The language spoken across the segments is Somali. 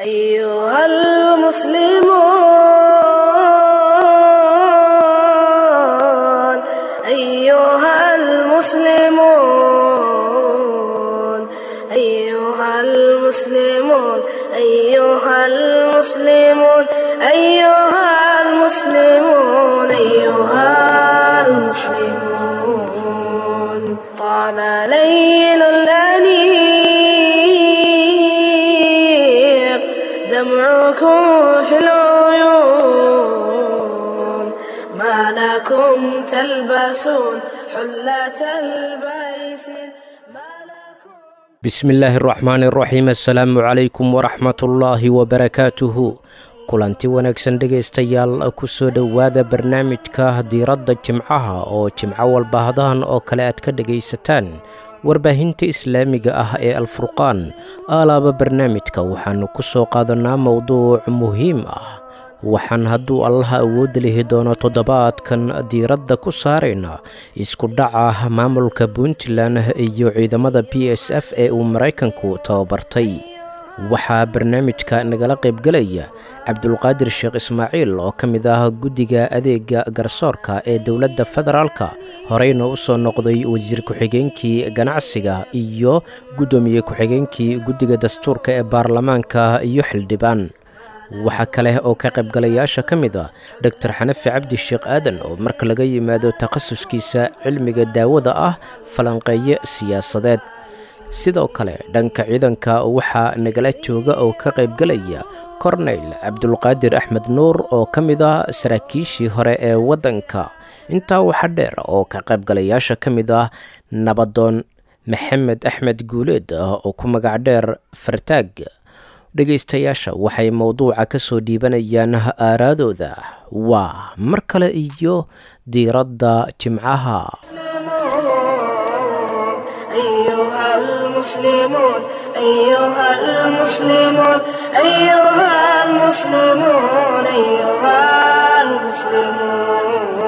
أيها المسلمون أيها المسلمون أيها المسلمون أيها المسلمون أيها المسلمون أيها المسلمون طال ليل الأنيق دمعكم في العيون ما لكم تلبسون حلة البيس ما لكم bismillaahi araxmaani araxiim assalaamu calaykum waraxmatullaahi wabarakaatuhu kulanti wanaagsan dhegaystayaal ku soo dhowaada barnaamijka diiradda jimcaha oo jimco walbaahdahan oo kale aad ka dhegaysataan warbaahinta islaamiga ah ee alfurqaan aalaaba barnaamijka waxaannu ku soo qaadanaa mowduuc muhiim ah waxaan hadduu allaha awoodda lihi doono toddobaadkan diiradda ku saaraynaa isku dhaca maamulka puntland iyo ciidamada b s f ee uu maraykanku tababartay waxaa barnaamijka nagala qaybgelaya cabdulqaadir sheekh ismaaciil oo ka mid ah guddiga adeega garsoorka ee dowladda federaalka horeyna u soo noqday wasiir ku-xigeenkii ganacsiga iyo guddoomiye ku-xigeenkii guddiga dastuurka ee baarlamaanka iyo xildhibaan waxaa kale oo ka qaybgalayaasha ka mid ah doktor xanafi cabdi sheekh aadan oo marka laga yimaado takhasuskiisa cilmiga daawada ah falanqeeye siyaasadeed sidoo kale dhanka ciidanka waxaa nagala jooga oo ka qaybgelaya korneyl cabdulqaadir axmed nuur oo ka mid ah saraakiishii hore ee waddanka intaa waxaa dheer oo ka qaybgalayaasha ka mid ah nabadoon maxamed axmed guuleed oo ku magac dheer fartaag dhegaystayaasha waxay mowduuca ka soo dhiibanayaan aaraadooda waa mar kale iyo diiradda jimcaha أيها المسلمون أيها المسلمون أيها المسلمون أيها المسلمون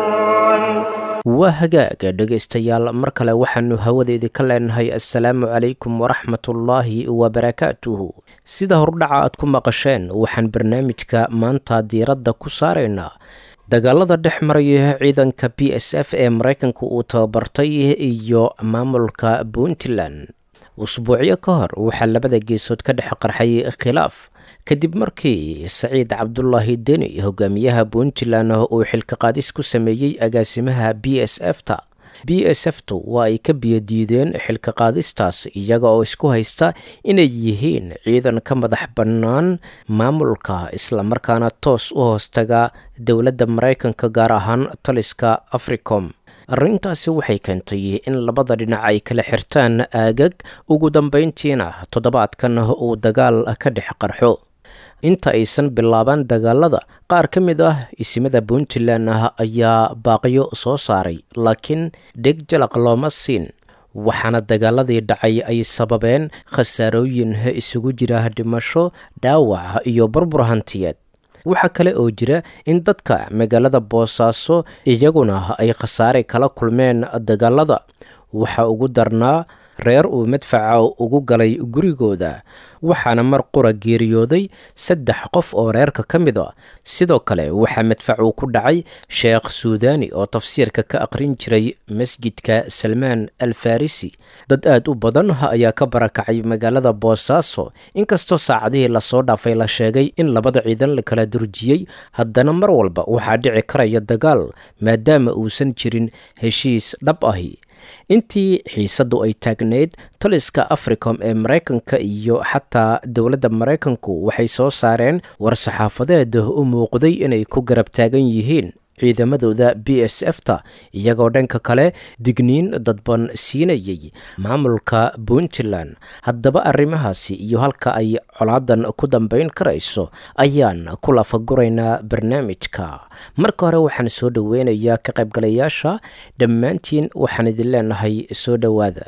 waa hagaaga dhegaystayaal mar kale waxaannu hawadeedii ka leenahay assalaamu calaykum waraxmatullaahi wabarakaatuhu sida hordhaca aad ku maqasheen waxaan barnaamijka maanta diiradda ku saaraynaa dagaalada dhex maraya ciidanka b s f ee maraykanka uu tababartay iyo maamulka puntland usbuucyo ka hor waxaa labada geesood ka dhex qarxay khilaaf kadib markii saciid cabdulaahi deni hogaamiyaha puntland uu xilka qaadis ku sameeyey agaasimaha b s f ta b s f tu waa ay ka biyadiideen xilka qaadistaas iyaga oo isku haysta inay yihiin ciidan ka madax bannaan maamulka islamarkaana toos u hoostaga dowladda maraykanka gaar ahaan taliska africom arrintaasi waxay keentay in labada dhinac ay kala xirtaan aagag ugu dambayntiina toddobaadkan uu dagaal ka dhex qarxo inta aysan bilaabaan dagaalada qaar ka mid ah isimada puntland ayaa baaqyo soo saaray laakiin dheg jalaq looma siin waxaana dagaaladii dhacay ay sababeen khasaarooyin isugu jira dhimasho dhaawac iyo burbur hantiyeed waxaa kale oo jira in dadka magaalada boosaaso iyaguna ay khasaare kala kulmeen dagaalada waxaa ugu darnaa reer uu madfaca ugu galay gurigooda waxaana mar qura geeriyooday saddex qof oo reerka ka mid a sidoo kale waxaa madfacu ku dhacay sheekh suudani oo tafsiirka ka aqrin jiray masjidka salmaan al farisi dad aad u badan ayaa ka barakacay magaalada boosaaso inkastoo saacadihii lasoo dhaafay la sheegay in labada ciidan la kala durjiyey haddana mar walba waxaa dhici karaya dagaal maadaama uusan jirin heshiis dhab ahi intii xiisaddu ay taagnayd taliska africom ee maraykanka iyo xataa dowladda maraykanku waxay soo saareen war-saxaafadeed u muuqday inay ku garab taagan yihiin ciidamadooda b s f ta iyagoo dhanka kale digniin dadban siinayay maamulka puntland haddaba arrimahaasi iyo halka ay colaadan ku dambayn karayso ayaan ku lafaguraynaa barnaamijka marka hore waxaan soo dhoweynayaa ka qaybgalayaasha dhammaantiin waxaan idin leenahay soo dhowaada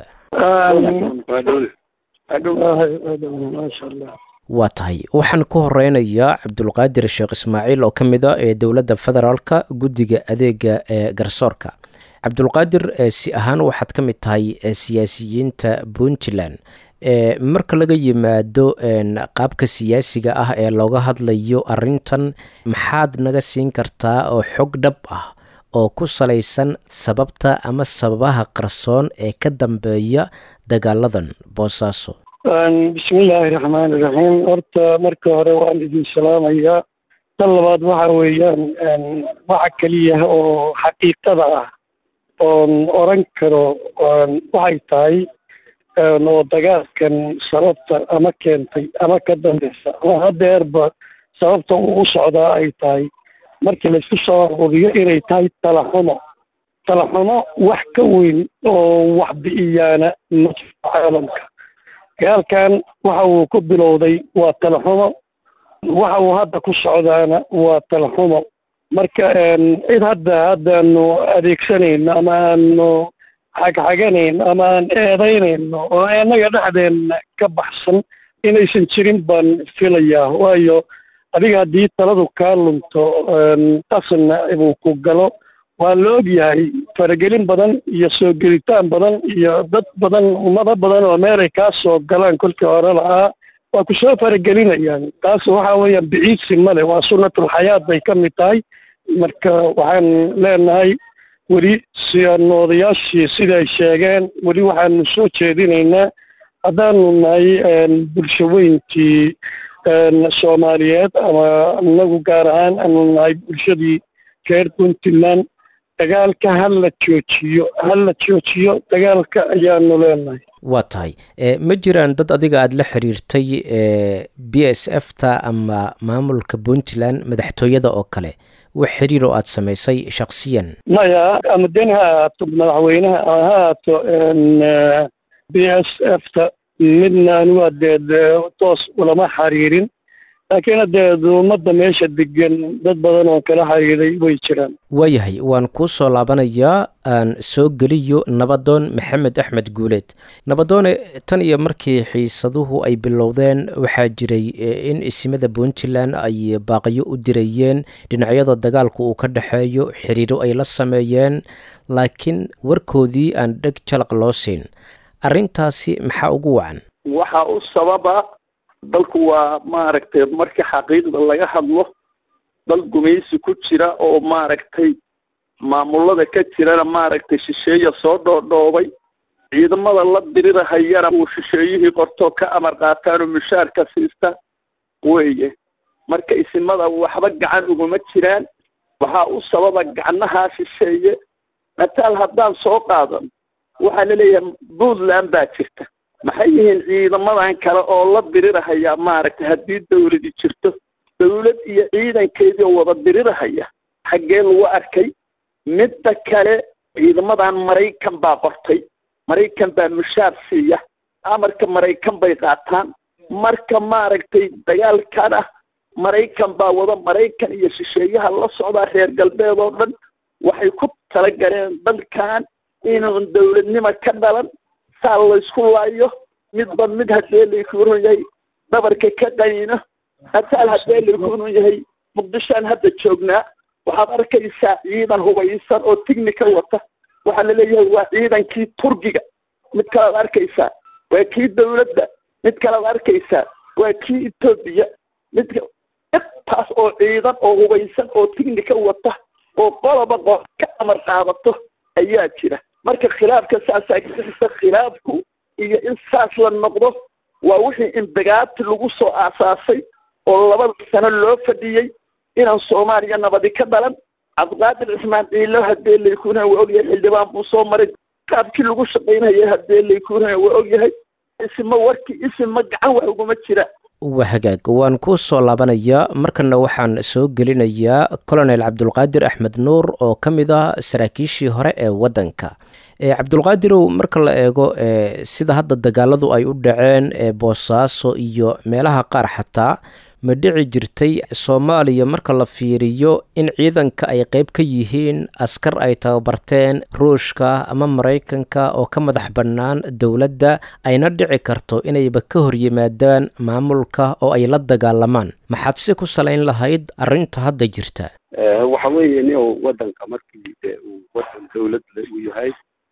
waa tahay waxaan ku horeynayaa cabdulqaadir sheekh ismaaciil oo ka mid a ee dowladda federaalka guddiga adeega ee garsoorka cabdulqaadir si ahaan waxaad ka mid tahay siyaasiyiinta puntland marka laga yimaado qaabka siyaasiga ah ee looga hadlayo arrintan maxaad naga siin kartaa oo xog dhab ah oo ku salaysan sababta ama sababaha qarsoon ee ka dambeeya dagaaladan boosaaso bismillaahi raxmaani raxiim horta marka hore waan idin salaamayaa tan labaad waxa weeyaan waxa keliya oo xaqiiqada ah oon oran karo waxay tahay oo dagaalkan sababta ama keentay ama ka dambeysa ama hadeerba sababta uu u socdaa ay tahay markii laisku soo aruuriyo inay tahay talaxumo talaxumo wax ka weyn oo wax bi'iyaana ma jiro caalamka dagaalkan waxa uu ku bilowday waa talaxumo waxa uu hadda ku socdaana waa talaxumo marka cid hadda haddaanu adeegsanayno ama aanu xagxaganayn ama aan eedaynayno oo innaga dhexdeenna ka baxsan inaysan jirin baan filayaa waayo adiga haddii taladu kaa lunto qasna uu ku galo waa la og yahay faragelin badan iyo soo gelitaan badan iyo dad badan ummado badan oo meelay kaa soo galaan kolkii hore lahaa waa ku soo faragelinayaan taas waxa weeyaan biciidsi male waa sunnatul xayaat bay ka mid tahay marka waxaan leenahay weli siyanoodayaashii siday sheegeen weli waxaanu soo jeedinaynaa haddaanu nahay bulsho weyntii soomaaliyeed ama inagu gaar ahaan aanu nahay bulshadii reer puntland dagaalka ha la joojiyo ha la joojiyo dagaalka ayaanu leenahay waa tahay ma jiraan dad adiga aada la xiriirtay b s f ta ama maamulka puntland madaxtooyada oo kale wax xiriir oo aada samaysay shaksiyan maya ama den ha ahaato madaxweynaha ha ahaato b s f ta midna anigu adeed toos ulama xiriirin laakiin hadeed ummadda meesha degan dad badan oo kala xiriiray way jiraan waayahay waan kuu soo laabanayaa aan soo geliyo nabadoon maxamed axmed guuleed nabadoone tan iyo markii xiisaduhu ay bilowdeen waxaa jiray in isimada puntland ay baaqyo u dirayeen dhinacyada dagaalku uu ka dhexeeyo xiriiro ay la sameeyeen laakiin warkoodii aan dheg jalaq loo siin arrintaasi maxaa ugu wacan waxaa u sababa dalku waa maaragtay markii xaqiiqda laga hadlo dal gumaysi ku jira oo maaragtay maamulada ka jirana maaragtay shisheeya soo dhoodhoobay ciidamada la dirirahayana uu shisheeyihii qortoo ka amar qaataanoo mushaarka siista weeye marka isimada waxba gacan uguma jiraan waxaa u sababa gacnahaa shisheeye mataal haddaan soo qaadan waxaa laleeyahay puntland baa jirta maxay yihiin ciidamadan kale oo la dirirahaya maaragtay haddii dawladi jirto dawlad iyo ciidankeedii oo wada dirirahaya xaggee lagu arkay midda kale ciidamadan maraykan baa qortay maraykan baa mushaar siiya amarka maraykan bay qaataan marka maaragtay dagaalkan ah maraykan baa wada maraykan iyo shisheeyaha la socdaa reer galbeed oo dhan waxay ku talagaleen dalkan inuun dawladnimo ka dhalan saa laysku laayo midba mid haddee laykuuran yahay dhabarka ka qaniino hataal haddee laykuuran yahay muqdishoan hadda joognaa waxaad arkaysaa ciidan hubaysan oo tignika wata waxaa laleeyahay waa ciidankii turkiga mid kalead arkaysaa waa kii dawladda mid kalead arkaysaa waa kii etoobiya mid intaas oo ciidan oo hubaysan oo tignika wata oo qoloba qo ka amar qaadato ayaa jira marka khilaafka saasaa kasa khilaafku iyo in saas la noqdo waa wixii indagaati lagu soo aasaasay oo labada sano loo fadhiyey inaan soomaaliya nabadi ka dhalan cabdiqaadir cismaan ciilo haddee laykuunaya waa ogyahay xildhibaan buu soo maray qaabkii lagu shaqaynaya haddee laykuunaya waa ogyahay isima warkii isima gacan wax uguma jira waa hagaag waan kuu soo laabanayaa markana waxaan soo gelinayaa colonel cabdulqaadir axmed nuur oo ka mid ah saraakiishii hore ee waddanka cabdulqaadirow marka la eego sida hadda dagaaladu ay u dhaceen boosaaso iyo meelaha qaar xataa ma dhici jirtay soomaaliya marka la fiiriyo in ciidanka ay qeyb ka yihiin askar ay tababarteen ruushka ama maraykanka oo ka madax bannaan dowladda ayna dhici karto inayba ka hor yimaadaan maamulka oo ay la dagaalamaan maxaad si ku salayn lahayd arrinta hadda jirta waxa weeye nin uu waddanka markii de uu waddan dawlad uu yahay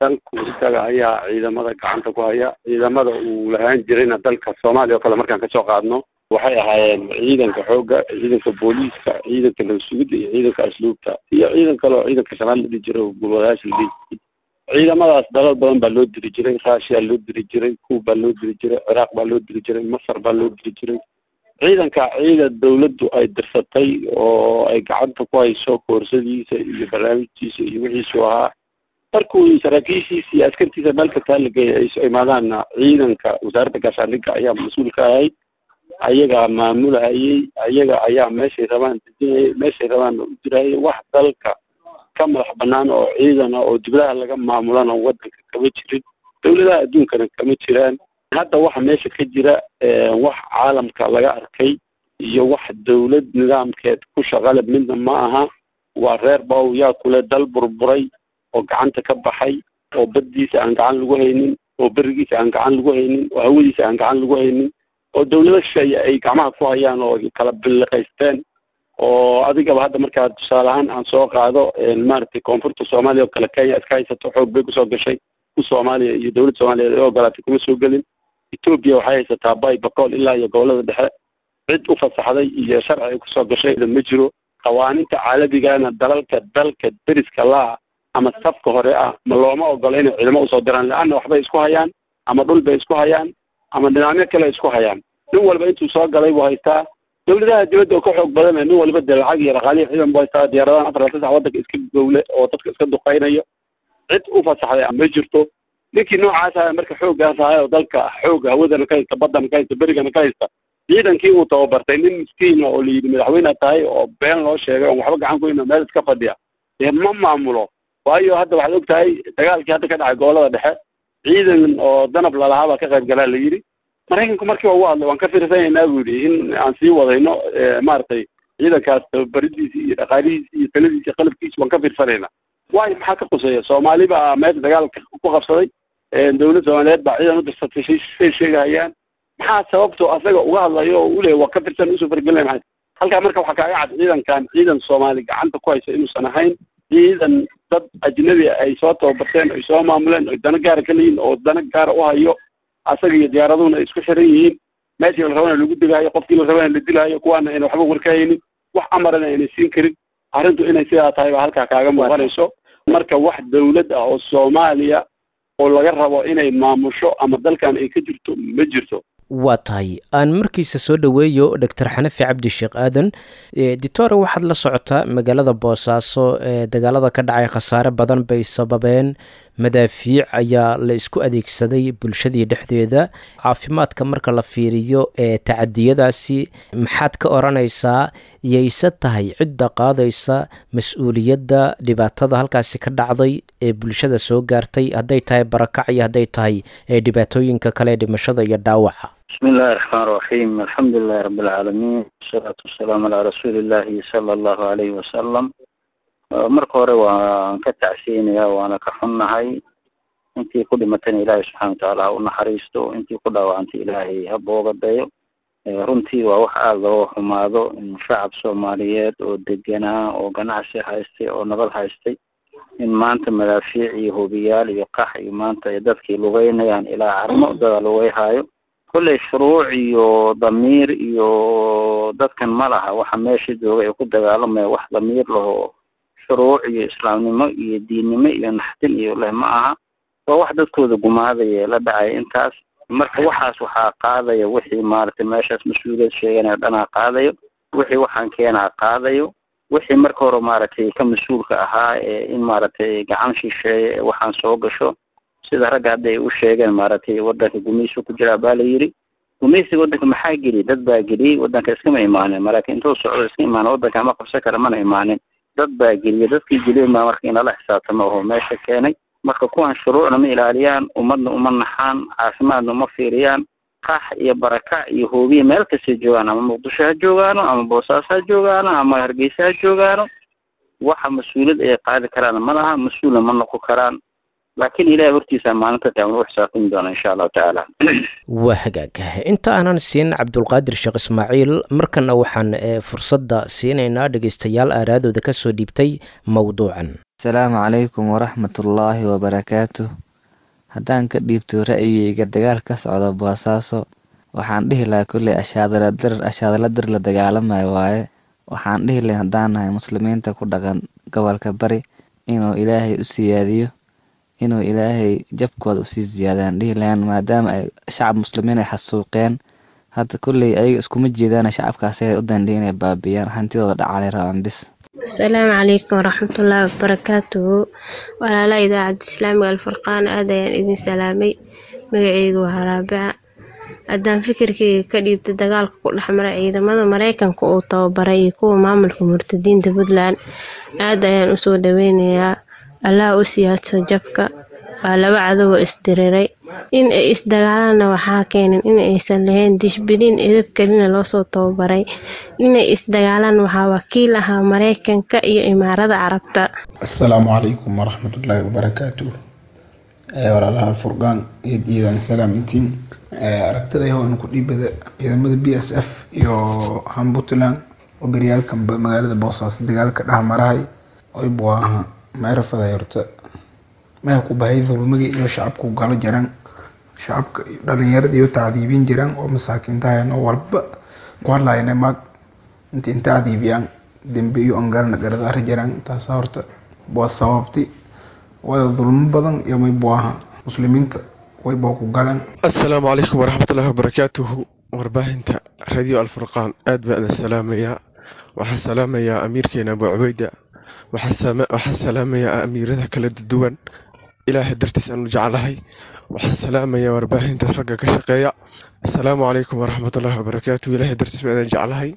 dalku isaga ayaa ciidamada gacanta ku haya ciidamada uu lahaan jirayna dalka soomaaliya oo kale markaan kasoo qaadno waxay ahaayeen ciidanka xoogga ciidanka booliiska ciidanka nabadsugidda iyo ciidanka asluubta iyo ciidan kale oo ciidanka shanaad la dhihi jiray oo gulwadayaasha la dhihi jiray ciidamadaas dalal badan baa loo diri jiray rushia loo diri jiray kuub baa loo diri jiray ciraaq baa loo diri jiray masar baa loo diri jiray ciidanka ciidan dawladdu ay dirsatay oo ay gacanta ku hayso koorsadiisa iyo barnaamijkiisa iyo wixiisu ahaa markuu saraakiishiisa iyo askartiisa meel kastaa la geeyay ay soo imaadaanna ciidanka wasaaradda gaashaandhigga ayaa mas-uul ka ahayd ayagaa maamulahayey ayaga ayaa meeshay rabaan dejinayay meeshay rabaanna u dirayay wax dalka ka madax banaan oo ciidan ah oo diblaha laga maamulana waddanka kama jirin dawladaha adduunkana kama jiraan hadda waxa meesha ka jira wax caalamka laga arkay iyo wax dawlad nidaamkeed ku shaqale midna ma aha waa reer baw yaa kule dal burburay oo gacanta ka baxay oo baddiisa aan gacan lagu haynin oo berigiisa aan gacan lagu haynin oo hawadiisa aan gacan lagu haynin oo dawlado shisheeye ay gacmaha ku hayaan oo kala biliqaysteen oo adigaba hadda markaa tusaale ahaan aan soo qaado maaragtay koonfurta soomaaliya oo kale kenya iska haysato xoog bay kusoo gashay ku soomaaliya iyo dawladda soomaaliyeed ay ogolaatay kuma soo gelin etoobiya waxay haysataa bay bakool ilaa iyo gobolada dhexe cid u fasaxday iyo sharci ay kusoo gashay ma jiro qawaaninta caalamigana dalalka dalka deriska laa ama safka hore ah ma looma ogola inay ciidamo usoo diraan le-anna waxbay isku hayaan ama dhul bay isku hayaan ama nidaamyo kale isku hayaan nin walba intuu soo galay buu haystaa dawladaha dibadda oo ka xoog badan nin waliba dee lacag iyo dhaqaalihi ciidan buu haystaa diyaaradahan afar iyo saddex waddanka iska gowle oo dadka iska duqaynayo cid u fasaxday ma jirto ninkii noocaas aha marka xooggaas ahay oo dalka xoogga hawadana ka haysta baddana ka haysta berigana ka haysta ciidankii uu tababartay nin miskiina oo layidhi madaxweyne tahay oo been loo sheegay oon waxba gacan ku hayna meel iska fadhiya dee ma maamulo waayo hadda waxaad og tahay dagaalkii hadda ka dhacay gobolada dhexe ciidan oo danab lalahaa baa ka qayb galaa la yidhi maraykanku markiiba ugu hadlay waan ka fiirsanaynaa buu yidhi in aan sii wadayno maaragtay ciidankaas tababaridiisi iyo dhaqaalihiisi iyo taladiisi iyo qalabkiisi waan ka fiirsanaynaa waayo maxaa ka quseeya soomaali baa meesha dagaalka ku qabsaday dawlad soomaaliyeed baa ciidan u dirsatay say sheegahayaan maxaa sababto asaga uga hadlayo oo u leeya waa ka firsan usoo fargelina maxay halkaa marka waxaa kaaga cad ciidankan ciidan soomaali gacanta ku haysa inuusan ahayn ciidan dad ajnabi ay soo tababarteen ay soo maamuleen ay dana gaara ka leeyihin oo dana gaara u hayo asaga iyo diyaaraduna ay isku xiran yihiin meeshii la rabana lagu dilaayo qofkii la rabana la dilaayo kuwaana ayna waxba warkahaynin wax amarana ayna siin karin arrintu inay sidaa tahay baa halkaa kaaga muuqanayso marka wax dawlad ah oo soomaaliya oo laga rabo inay maamusho ama dalkan ay ka jirto ma jirto waa tahay aan markiisa soo dhoweeyo doctor xanafi cabdi sheekh aadan ditore waxaad la socotaa magaalada boosaaso ee dagaalada ka dhacay khasaare badan bay sababeen madaafiic ayaa la isku adeegsaday bulshadii dhexdeeda caafimaadka marka la fiiriyo ee tacadiyadaasi maxaad ka odhanaysaa yayse tahay cidda qaadaysa mas-uuliyadda dhibaatada halkaasi ka dhacday ee bulshada soo gaartay hadday tahay barakac iyo hadday tahay dhibaatooyinka kale dhimashada iyo dhaawaca بسم الله الرحمن الرحيم الحمد لله رب العالمين والصلاة والسلام على رسول الله صلى الله عليه وسلم marka hore waan ka tacsiinaya waana ka xunnahay intii ku dhimatana ilaahay subxana watacaala ha u naxariisto intii ku dhaawacantay ilaahay ha boogadeeyo runtii waa wax aada loo xumaado in shacab soomaaliyeed oo deganaa oo ganacsi haystay oo nabad haystay in maanta madaafiic iyo hobiyaal iyo qax iyo maanta ay dadkii lugeynayaan ilaa carmo dada lugeyhaayo kolley shuruuc iyo damiir iyo dadkan ma laha waxa meesha jooga ee ku dagaalamaya wax damiir laho shuruuc iyo islaamnimo iyo diinnimo iyo naxdin iyo leh ma aha waa wax dadkooda gumaadaya la dhacaya intaas marka waxaas waxaa qaadaya wixii maaragtay meeshaas mas-uuliyad sheeganayo dhanaa qaadayo wixii waxaan keenaa qaadayo wixii marka hore maaragtay ka mas-uulka ahaa ee in maaragtay gacan shisheeye ee waxaan soo gasho sida ragga hadda ay u sheegeen maaragtay wadanka gumaysi ku jiraa baa la yidhi gumaysiga wadanka maxaa geliyay dad baa geliyey wadanka iskama imaanin maraakiin intuu socdo iska imaana wadanka ma qabsan kara mana imaanin dad baa geliyay dadkii geliyeen baa marka inala xisaabtamo oo meesha keenay marka kuwan shuruucna ma ilaaliyaan ummadna uma naxaan caafimaadna uma fiiriyaan qax iyo barakac iyo hoobiya meel kastay joogaan ama muqdisho ha joogaano ama boosaaso ha joogaano ama hargeysa ha joogaano waxa mas-uuliyad ay qaadi karaan ma laha mas-uulna ma noqon karaan laakiin ilahay hortiisa maalinta taagan u xisaabtami doona insha allahu tacaala waa hagaag inta aanan siin cabdulqaadir sheekh ismaaciil markana waxaan fursadda siinaynaa dhegeystayaal aaraadooda kasoo dhiibtay mowduucan asalaamu calaykum waraxmatullaahi wabarakaatu haddaan ka dhiibto ra'yigayga dagaal ka socda boosaaso waxaan dhihi lahaa kulley ashaadala dir la dagaalamayo waaye waxaan dhihi lahay haddaan nahay muslimiinta ku dhaqan gobolka bari inuu ilaahay u siyaadiyo inuu ilaahay jabkooda usii ziyaadaan dhihi lahaan maadaama ay shacab muslimiin ay xasuuqeen hadda kulley ayaga iskuma jeedaan shacabkaasi ay u dandhiya inay baabiyaan hantidooda dhacanay rabaan bis asalaamu calaykum waraxmatullaahi wabarakaatuhu walaalaha idaacadda islaamiga alfurqaan aad ayaan idin salaamay magaceygu waa haraabica haddaan fikirkayga ka dhiibta dagaalka ku dhexmara ciidamada mareykanka uu tababaray iyo kuwa maamulka murtadiinta puntland aad ayaan usoo dhaweynayaa allaha u siyaadso jabka waa laba cadowoo isdiriray in ay isdagaalaanna waxaa keenan in aysan lahayn dishbilin edab kelina loosoo tababaray inay isdagaalaan waxaa wakiil ahaa mareykanka iyo imaarada carabta asalaamu calaykum waraxmatullaahi wabarakaatu walaalaha alfurqaan eed iidan salaamintiin aragtida yahow ku dhiibada ciidamada b s f iyo han puntland oo beryaalkanba magaalada boosaaso dagaalka dhexmarahay oybu aha meerafaday horta maya ku bahay dulmigi iyo shacabku galo jiraan shacabka dhalinyarada iyo tacdiibin jiraan oo masaakiintahayan oo walba ku hadlayna maag inta inta cadiibiyaan dembe iyo angalna garadaara jiraan taasa horta waa sababti waayo dulmo badan iyo maybu aha muslimiinta wayba ku galeen assalaamu calaykum waraxmatullaahi wabarakaatuhu warbaahinta radio alfurqaan aad baan idin salaamayaa waxaan salaamayaa amiirkeena abu cubeyda waxaan salaamayaa amiirada kala duwan ilaahay dartiis aanu jeclahay waxaan salaamayaa warbaahinta ragga ka shaqeeya assalaamu calaykum waraxmatullaahi wabarakaatuhu ilaahay dartiis baan idin jeclahay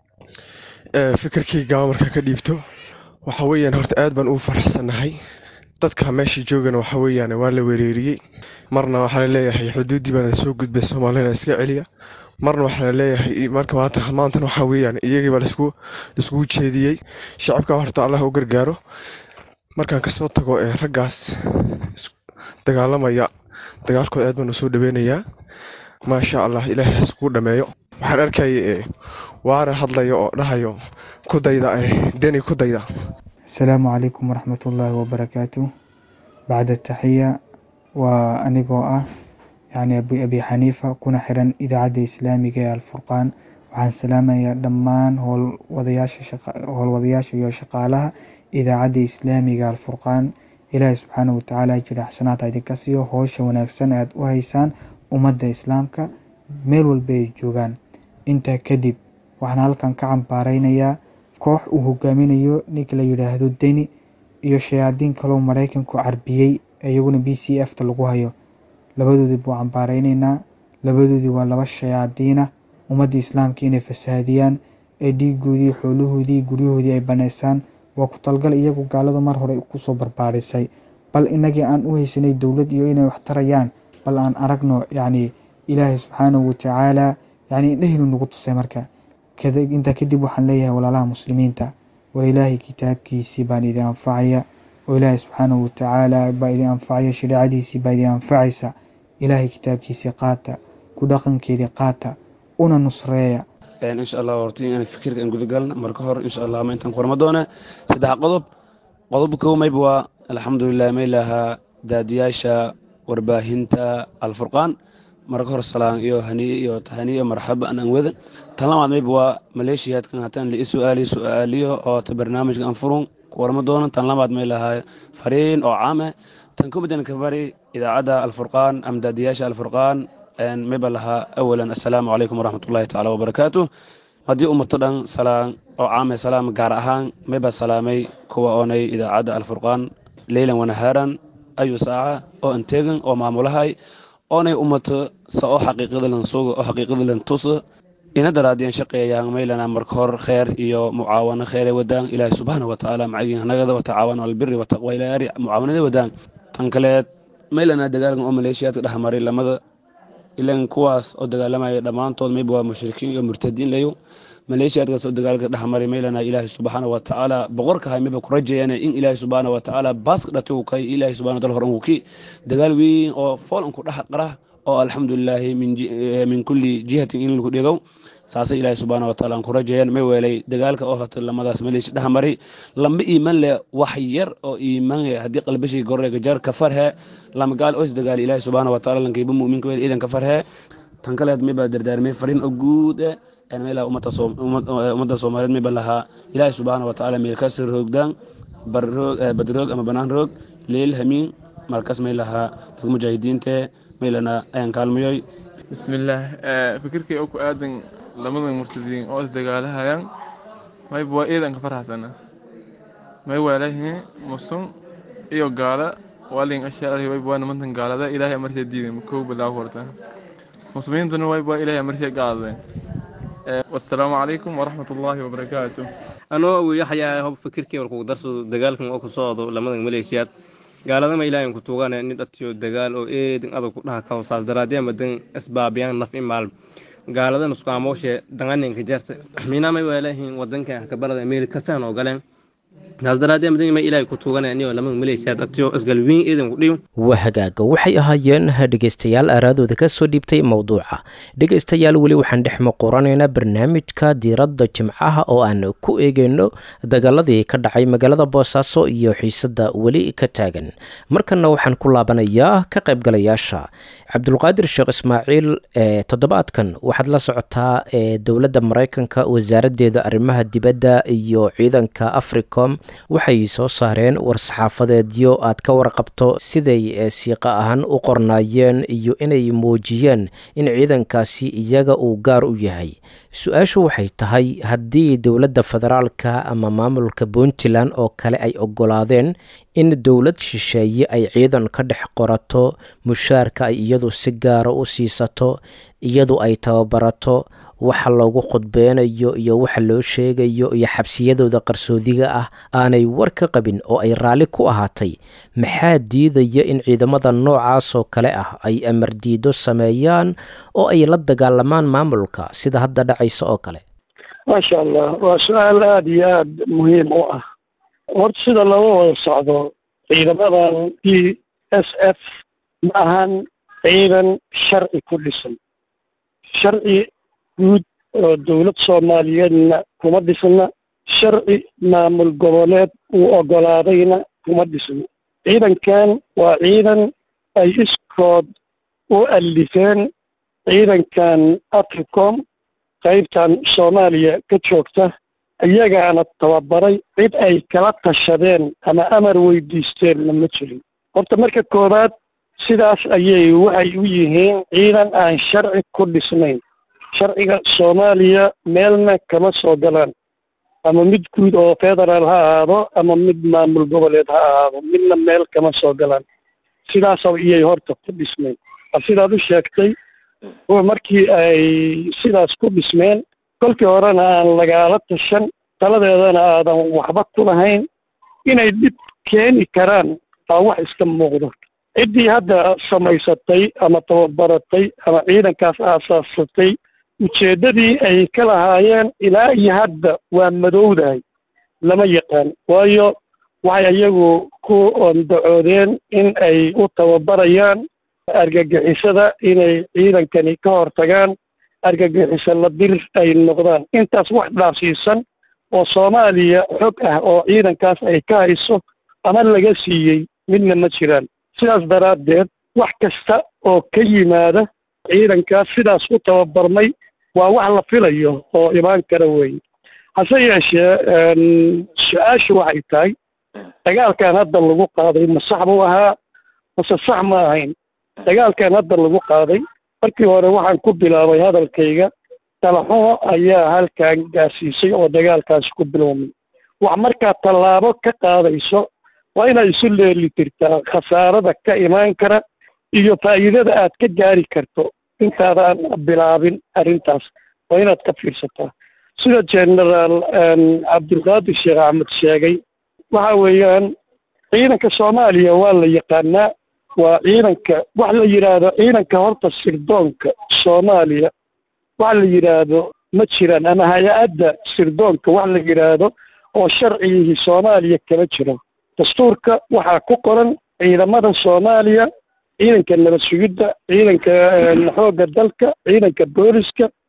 fikirkayga markaan ka dhiibto waxa weeyaan horta aad baan ugu faraxsanahay dadka meesha joogana waxa weeyaan waa la wereeriyey marna waxaa la leeyahay xuduuddii baana soo gudbay soomaalina iska celiya marna waxaa la leeyahay marka maanta maantan waxaa weeyaan iyagiiba laisku laiskugu jeediyey shacabka horta allah u gargaaro markaan kasoo tago ee raggaas dagaalamaya dagaalkooda aad baan usoo dhaweynayaa maasha allah ilaahay haskugu dhameeyo waxaan arkaya waana hadlayo oo dhahayo ku dayda deni ku dayda asalaamu calaykum waraxmatullaahi wabarakaatu bacda taxiya waa anigoo ah yacni abi xaniifa kuna xiran idaacadda islaamiga ee alfurqaan waxaan salaamayaa dhammaan howlwadayaasha howlwadayaasha iyo shaqaalaha idaacadda islaamiga alfurqaan ilaahay subxaanahu watacaala jira xasanaadha idinka siiyo howsha wanaagsan aad u haysaan ummadda islaamka meel walba ay joogaan intaa kadib waxaan halkan ka cambaareynayaa koox uu hogaaminayo ninka la yidhaahdo deni iyo shayaadiin kaloo maraykanku carbiyey iyaguna b c f ta lagu hayo labadoodii buu cambaareyneyna labadoodii waa laba shayaadiina ummadda islaamka inay fasaadiyaan ee dhiigoodii xoolahoodii guryahoodii ay baneysaan waa ku talgal iyagu gaalada mar hore kusoo barbaarisay bal inagii aan u haysanay dowlad iyo inay wax tarayaan bal aan aragno yacni ilaahay subxaanahu watacaala yacni indhahinu nagu tusay marka intaa kadib waxaan leeyahay walaalaha muslimiinta war ilaahay kitaabkiisii baan idin anfacaya oo ilaahay subxaanahu watacaala baa idin anfacaya shareecadiisii baa idin anfacaysa ilaahay kitaabkiisii qaata ku dhaqankeedii qaata una nusreeya insha allah horta inaan fikirka aan gudagalna marka hore insha allah ma intaan korma doona saddex qodob qodob kow mayba waa alxamdulilah may lahaa daadiyaasha warbaahinta alfurqaan marka hore salaan iyo haniye iyo tahaniye marxaba aan wada tan labaad mayba waa maleeshiyaadkan hataan la isu'aaliyo su'aaliyo oo ta barnaamijka aan furun warma doonan tan labaad may lahaa fariin oo caame tan kubadan ka bari idaacadda alfurqaan ama daadiyaasha alfurqaan mayba lahaa awalan assalaamu calaykum waraxmatullahi tacaala wabarakaatu haddii ummato dhan salaan oo caame salaam gaar ahaan mayba salaamay kuwa oonay idaacadda alfurqaan leylan wanahaaran ayu saaca oo anteegan oo maamulahay oonay ummato sa oo xaqiiqada lan suga oo xaqiiqada lan tusa ina daraadiyan shaqeeyaan maylana marka hor kheer iyo mucaawano kheere wadaan ilaahi subxaana watacaala macagin hanagada watacaawano albiri wataqwa ilaari mucaawanada wadaan tan kaleed maylana dagaalkan oo maleeshiyaadka dhexmaray lamada ilan kuwaas oo dagaalamaya dhammaantood mayba waa mushrikiin iyo murtadiin layo maleeshiyaadkaas oo dagaalka dhexmaray maylana ilaahi subxaana watacaala boqorkahay mayba ku rajayana in ilaahi subxaana watacaala baaska dhatay uu kay ilaahi subxana wataala horan uu ki dagaal weyn oo fool unku dhex qara oo alxamdulilaahi min kulli jihatin in lagu dhigow saasay ilaahay subxaana wataala aan ku rajeeyaan may weelay dagaalka oo hata lamadaas malish dhexmari lama iiman leh wax yar oo iiman haddii qalbashii gorrega jar ka farhe lama gaal oo isdagaali ilaahay subxaana wataala lankayba mu'minka weel iidan ka farhe tan kaleed may baa dardaarmay farin oo guud eh meelaha ummadda soomaaliyeed mayba lahaa ilaahay subxaana watacaala meel ka sir roogdaan barroog badroog ama banaan roog leel hamiin markas may lahaa dadka mujaahidiinte maylana ayaan kaalmayoy bismillaah fikirkay oo ku aadan lamadan murtadiin oo isdagaalahayaan mayba waa iidanka farxasana may waalahiin musun iyo gaala waalin ashaari wayba waa nimantan gaalada ilaahay amartay diidan kow bilaaw horta muslimiintuna wayba waa ilaahay amartay gaadadeen wasalaamu calaykum waraxmat ullaahi wabarakaatu anoo uu yaxyaa hob fikirkii warkugu darso dagaalkan oo ku socdo lamadan maleeshiyaad gaaladama ilaahin ku tuugane nin dhatiyo dagaal oo eedin adag ku dhaha kaho saas daraadee madan isbaabiyaan naf in maalm gaaladan isku amooshe danganinka jarta minamay waalahin wadankan kabalada meel kastaan oo galeen taas daraadee madan ma ilaahay ku tuugane anigoo lamadan maleeshiyaad dhatiyo isgalwiin eedin ku dhiyo waa hagaaga waxay ahaayeen dhegaystayaal aaraadooda ka soo dhiibtay mowduuca dhegaystayaal weli waxaan dhex muquranaynaa barnaamijka diiradda jimcaha oo aan ku eegeyno dagaaladii ka dhacay magaalada boosaaso iyo xiisadda weli ka taagan markanna waxaan ku laabanayaa ka qaybgalayaasha cabdulqaadir sheekh ismaaciil ee toddobaadkan waxaad la socotaa ee dowladda maraykanka wasaaraddeeda arrimaha dibadda iyo ciidanka africom waxay soo saareen war-saxaafadeedyo aad ka warqabto siday siiqa ahaan u qornaayeen iyo inay muujiyeen in ciidankaasi iyaga uu gaar u yahay su-aashu waxay tahay haddii dowladda federaalka ama maamulka puntland oo kale ay oggolaadeen in dowlad shisheeye ay ciidan ka dhex qorato mushaarka ay iyadu si gaara u siisato iyadu ay tababarato waxa loogu khudbeynayo iyo waxa loo sheegayo iyo xabsiyadooda qarsoodiga ah aanay war ka qabin oo ay raalli ku ahaatay maxaa diidaya in ciidamada noocaasoo kale ah ay amardiido sameeyaan oo ay la dagaalamaan maamulka sida hadda dhacaysa oo kale maasha allah waa su-aal aada iyo aada muhiim u ah horta sida looga wada socdo ciidamadan d s f ma ahan ciidan sharci ku dhisan sharci guud oo dowlad soomaaliyeedna kuma dhisna sharci maamul goboleed uu ogolaadayna kuma dhisna ciidankan waa ciidan ay iskood u allifeen ciidankan africom qaybtan soomaaliya ka joogta iyagaana tababaray cid ay kala tashadeen ama amar weydiisteenna ma jirin horta marka koowaad sidaas ayay waxay u yihiin ciidan aan sharci ku dhisnayn sharciga soomaaliya meelna kama soo galaan ama mid guud oo federaal ha ahaado ama mid maamul goboleed ha ahaado midna meel kama soo galaan sidaas iyay horta ku dhismeen sidaad u sheegtay markii ay sidaas ku dhismeen kolkii horena aan lagaala tashan taladeedana aadan waxba ku lahayn inay dhib keeni karaan aa wax iska muuqdo ciddii hadda samaysatay ama tababaratay ama ciidankaas aasaasatay ujeeddadii ay ka lahaayeen ilaa iyo hadda waa madowdahay lama yaqaan waayo waxay iyagu ku ondacoodeen in ay u tababarayaan argagixisada inay ciidankani ka hortagaan argagixiso la dir ay noqdaan intaas wax dhaafsiisan oo soomaaliya xog ah oo ciidankaas ay ka hayso ama laga siiyey midna ma jiraan sidaas daraaddeed wax kasta oo ka yimaada ciidankaas sidaas u tababarmay waa wax la filayo oo imaan kara weeye hase yeeshee su-aashu waxay tahay dagaalkan hadda lagu qaaday ma sax buu ahaa mase sax ma ahayn dagaalkan hadda lagu qaaday markii hore waxaan ku bilaabay hadalkayga talaxumo ayaa halkan gaarsiisay oo dagaalkaasi ku bilowmay wax markaa tallaabo ka qaadayso waa inaad isu leeli tirtaa khasaarada ka imaan kara iyo faa'iidada aad ka gaari karto intaadaan bilaabin arrintaas waa inaad ka fiirsataa sida generaal cabdulqaadir sheekh axmed sheegay waxa weeyaan ciidanka soomaaliya waa la yaqaanaa waa ciidanka wax la yidhaahdo ciidanka horta sirdoonka soomaaliya wax la yidhaahdo ma jiraan ama hay-adda sirdoonka wax la yidhaahdo oo sharcigii soomaaliya kama jiro dastuurka waxaa ku qoran ciidamada soomaaliya ciidanka nabad sugidda ciidanka xoogga dalka ciidanka booliska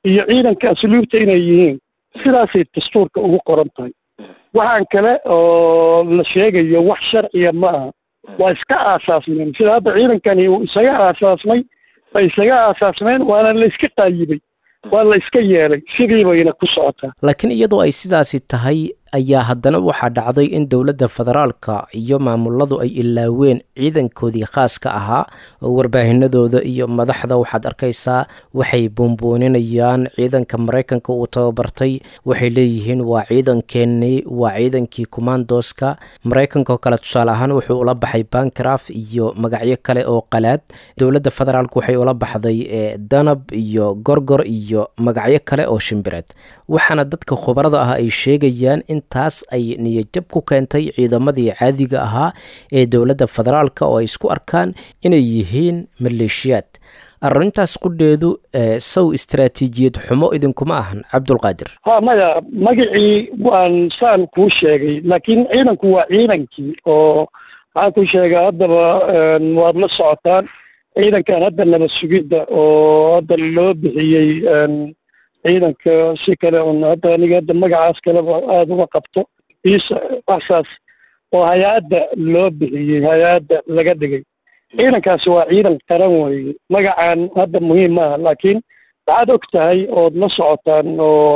iyo ciidanka asluubta inay yihiin sidaasay dastuurka ugu qoran tahay waxaan kale oo la sheegayo wax sharciya ma aha waa iska aasaasmeen sida hadda ciidankani uu isaga aasaasmay bay isaga aasaasmeen waana la iska qaayibay waa la iska yeelay sidii bayna ku socotaa laakiin iyadoo ay sidaasi tahay ayaa haddana waxaa dhacday in dowladda federaalka iyo maamuladu ay ilaaween ciidankoodii khaaska ahaa oo warbaahinadooda iyo madaxda waxaad arkaysaa waxay buunbuuninayaan ciidanka maraykanka uu tababartay waxay leeyihiin waa ciidankeenii waa ciidankii commandoska maraykanka oo kale tusaale ahaan wuxuu ula baxay bankraf iyo magacyo kale oo qalaad dowladda federaalk waxay ula baxday danab iyo gorgor iyo magacyo kale oo shimbireed waxaana dadka khubarada ah ay sheegayaan in taas ay niyajab ku keentay ciidamadii caadiga ahaa ee dowladda federaalka oo ay isku arkaan inay yihiin maleeshiyaad arrintaas qudheedu sow istaraatiijiyad xumo idinkuma ahan cabdulqaadir ha maya magacii waan saan kuu sheegay laakiin ciidanku waa ciidankii oo waxaan ku sheegaa haddaba waad la socotaan ciidankan hadda nabad sugidda oo hadda loo bixiyey ciidanka si kale un hadda aniga hadda magacaas kaleba aada uga qabto isa waxsaas oo hay-adda loo bixiyey hay-adda laga dhigay ciidankaasi waa ciidan qaran weeye magacan hadda muhiim maaha laakiin waxaad og tahay ood la socotaan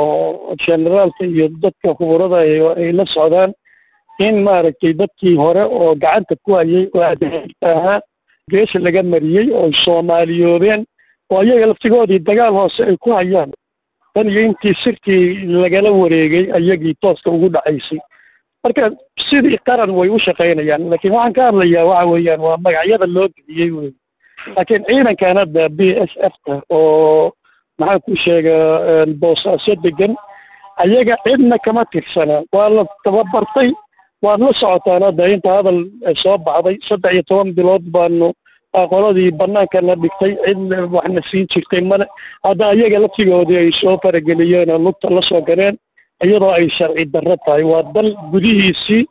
oo generaalka iyo dadka khuburada ay la socdaan in maaragtay dadkii hore oo gacanta ku hayay oo adeegta ahaa geesha laga mariyey oo soomaaliyoobeen oo iyaga laftigoodii dagaal hoose ay ku hayaan tan iyo intii sirtii lagala wareegay ayagii tooska ugu dhacaysay marka sidii qaran way u shaqaynayaan laakiin waxaan ka hadlayaa waxa weeyaan waa magacyada loo bixiyey wey laakiin ciidankan hadda b s f ta oo maxaan ku sheegaa boosaaso degan ayaga cidna kama tirsana waa la tababartay waad la socotaan hadda inta hadal soo baxday saddex iyo toban bilood baanu qoladii bannaankana dhigtay cid waxna siin jirtay male hadda ayaga laftigoodii ay soo farageliyeen oo lugta la soo galeen iyadoo ay sharci darro tahay waa dal gudihiisii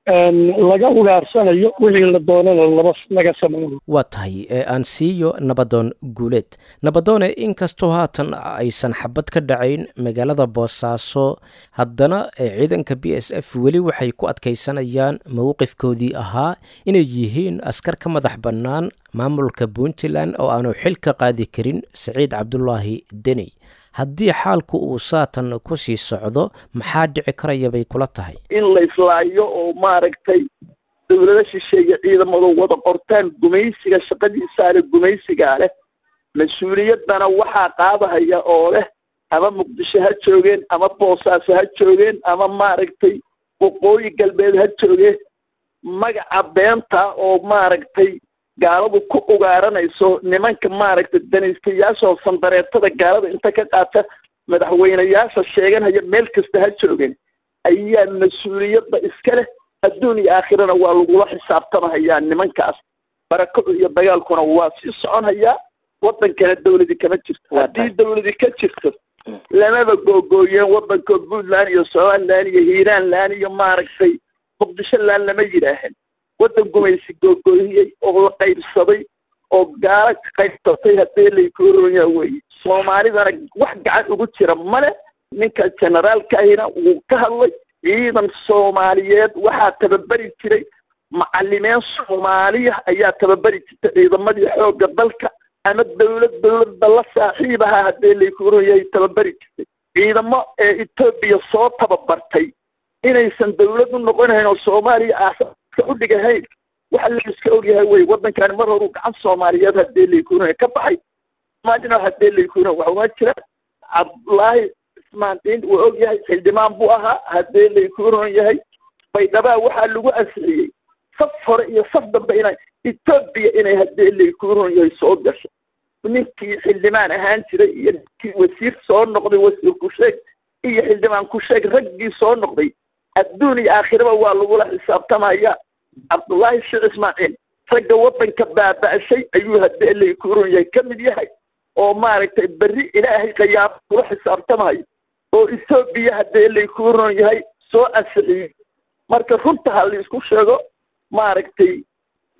laga ugaarsanayo wixii la doonana laba laga samaynayo waa tahay aan siiyo nabadoon guuleed nabadoone inkastoo haatan aysan xabad ka dhacayn magaalada boosaaso haddana ciidanka b s f weli waxay ku adkaysanayaan mowqifkoodii ahaa inay yihiin askar ka madax bannaan maamulka puntland oo aanu xil ka qaadi karin saciid cabdulaahi deni haddii xaalku uu saatan ku sii socdo maxaa dhici karaya bay kula tahay in la islaayo oo maaragtay dowlado shisheeye ciidamadu wada qortaan gumaysiga shaqadiisaale gumaysigaa leh mas-uuliyaddana waxaa qaadahaya oo leh ama muqdisho ha joogeen ama boosaaso ha joogeen ama maaragtay waqooyi galbeed ha joogeen magaca beenta oo maaragtay gaaladu ku ugaaranayso nimanka maaragtay danaystayaasha oo sandareetada gaalada inta ka qaata madaxweyneyaasha sheeganaya meel kasta ha joogeen ayaa mas-uuliyadda iska leh adduun iyo aakhirana waa lagula xisaabtamahayaa nimankaas barakacu iyo dagaalkuna waa sii soconhayaa waddankana dawladi kama jirto haddii dawladi ka jirto lamaba googooyeen waddanka puntland iyo somaliland iyo hiiraanland iyo maaragtay muqdisho laan lama yidhaahan waddan gumaysi googooyiyey oo la qaybsaday oo gaalo qaybsatay haddee laykuronya weye soomaalidana wax gacan ugu jira male ninka generaalka ahina wuu ka hadlay ciidan soomaaliyeed waxaa tababeri jiray macalimiin soomaaliya ayaa tababeri jirtay ciidamadii xoogga dalka ama dawlad dawladda la saaxiib ahaa haddee laykuroyahay tababeri jirtay ciidamo ee etoobiya soo tababartay inaysan dawlad u noqonahayn oo soomaaliya aasaaska u dhigahayn waxa la iska ogyahay wey waddankani mar horuu gacan soomaaliyeed haddee laykuroya ka baxay soomaalina haddee laykuroya waxa uma jira cabdulaahi ismaandiin wuu og yahay xildhibaan buu ahaa haddee laykuron yahay baydhabaa waxaa lagu ansixiyey saf hore iyo saf dambe ina etoobiya inay haddee laykuron yahay soo gasho ninkii xildhibaan ahaan jiray iyo ninkii wasiir soo noqday wasiir ku-sheeg iyo xildhibaan ku-sheeg raggii soo noqday adduun iyo aakhiraba waa lagula xisaabtamaya cabdullaahi sheekh ismaaciil ragga waddanka baaba'shay ayuu haddee laykuron yahay ka mid yahay oo maaragtay berri ilaahay qayaamo kula xisaabtamayo oo etoobiya haddee laykuron yahay soo ansixiyey marka runta ha laisku sheego maaragtay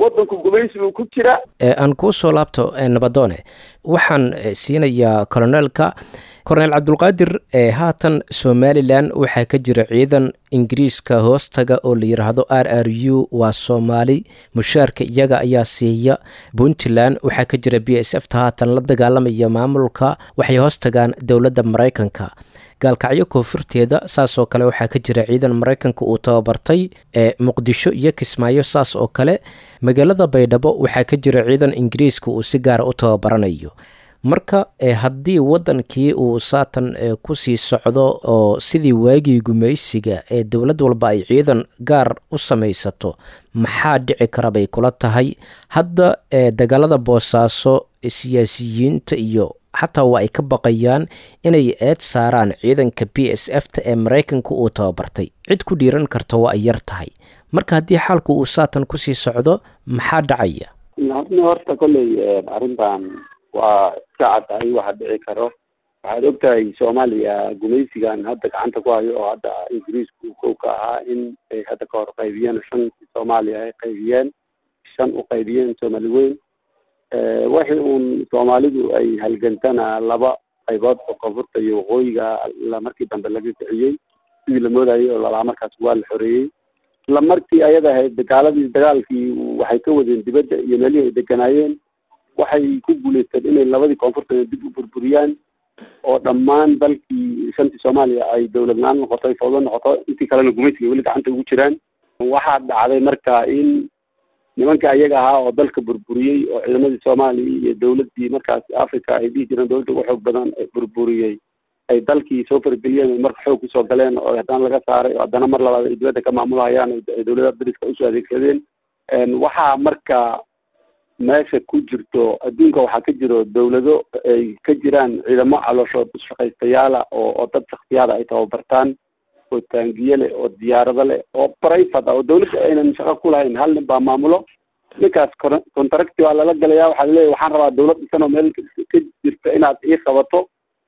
waddanku gumaysi buu ku jira aan kuu soo laabto nabadoone waxaan siinayaa koloneelka korneel cabdulqaadir haatan somalilan waxaa ka jira ciidan ingiriiska hoostaga oo la yidhaahdo r r u waa soomaali mushaarka iyaga ayaa siiya puntland waxaa ka jira b s f ta haatan la dagaalamaya maamulka waxay hoostagaan dowladda maraykanka gaalkacyo koonfurteeda saasoo kale waxaa ka jira ciidan maraykanka uu tababartay ee muqdisho iyo kismaayo saas oo kale magaalada baydhabo waxaa ka jira ciidan ingiriiska uu si gaara u tababaranayo marka haddii waddankii uu saatan kusii socdo oo sidii waagii gumaysiga ee dowlad walba ay ciidan gaar u samaysato maxaa dhici kara bay kula tahay hadda dagaalada boosaaso siyaasiyiinta iyo xataa waa ay ka baqayaan inay eed saaraan ciidanka b s f ta ee maraykanka uu tababartay cid ku dhiiran karta waa ay yar tahay marka haddii xaalku uu saatan kusii socdo maxaa dhacaya horta kolley arrintan waa iska caddahay waxa dhici karo waxaad ogtahay soomaaliya gumaysigan hadda gacanta ku hayo oo hadda ingiriisku kow ka ahaa in ay hadda ka hor qaybiyeen shan soomaaliya ay qaybiyeen shan u qaybiyeen soomaali weyn wixii uun soomaalidu ay halgantana laba qaybood oo koonfurta iyo waqooyiga markii dambe laga kiciyey sidii la moodayay oo lalaa markaas waa la xoreeyey isla markii ayada ahayd dagaaladii dagaalkii waxay ka wadeen dibadda iyo meelihii ay deganaayeen waxay ku guuleysteen inay labadii koonfurta dib u burburiyaan oo dhammaan dalkii shantii soomaaliya ay dowlad la-aan noqoto ay fawdo noqoto intii kalena gumaysiga weli gacanta ugu jiraan waxaa dhacday marka in nimanka ayaga ahaa oo dalka burburiyey oo ciidamadii soomaaliya iyo dowladdii markaas africa ay dhihi jireen dowladda ugu xoog badan burburiyey ay dalkii soo farageliyeen marka xoog kusoo galeen oo haddana laga saaray oo haddana mar labaad ay dibadda ka maamulhayaan ay dowladaha dariska usoo adeegsadeen waxaa marka meesha ku jirto adduunka waxaa ka jiro dowlado ay ka jiraan ciidamo calooshood shaqaystayaala oo oo dad shaksiyaada ay tababartaan oo taangiye leh oo diyaarado leh oo private ah oo dowladda aynan shaqo ku lahayn hal nin baa maamulo ninkaas contracti waa lala galaya waxaa laleeyahy waxaan rabaa dowlad dhisan oo meel ka jirta inaad ii qabato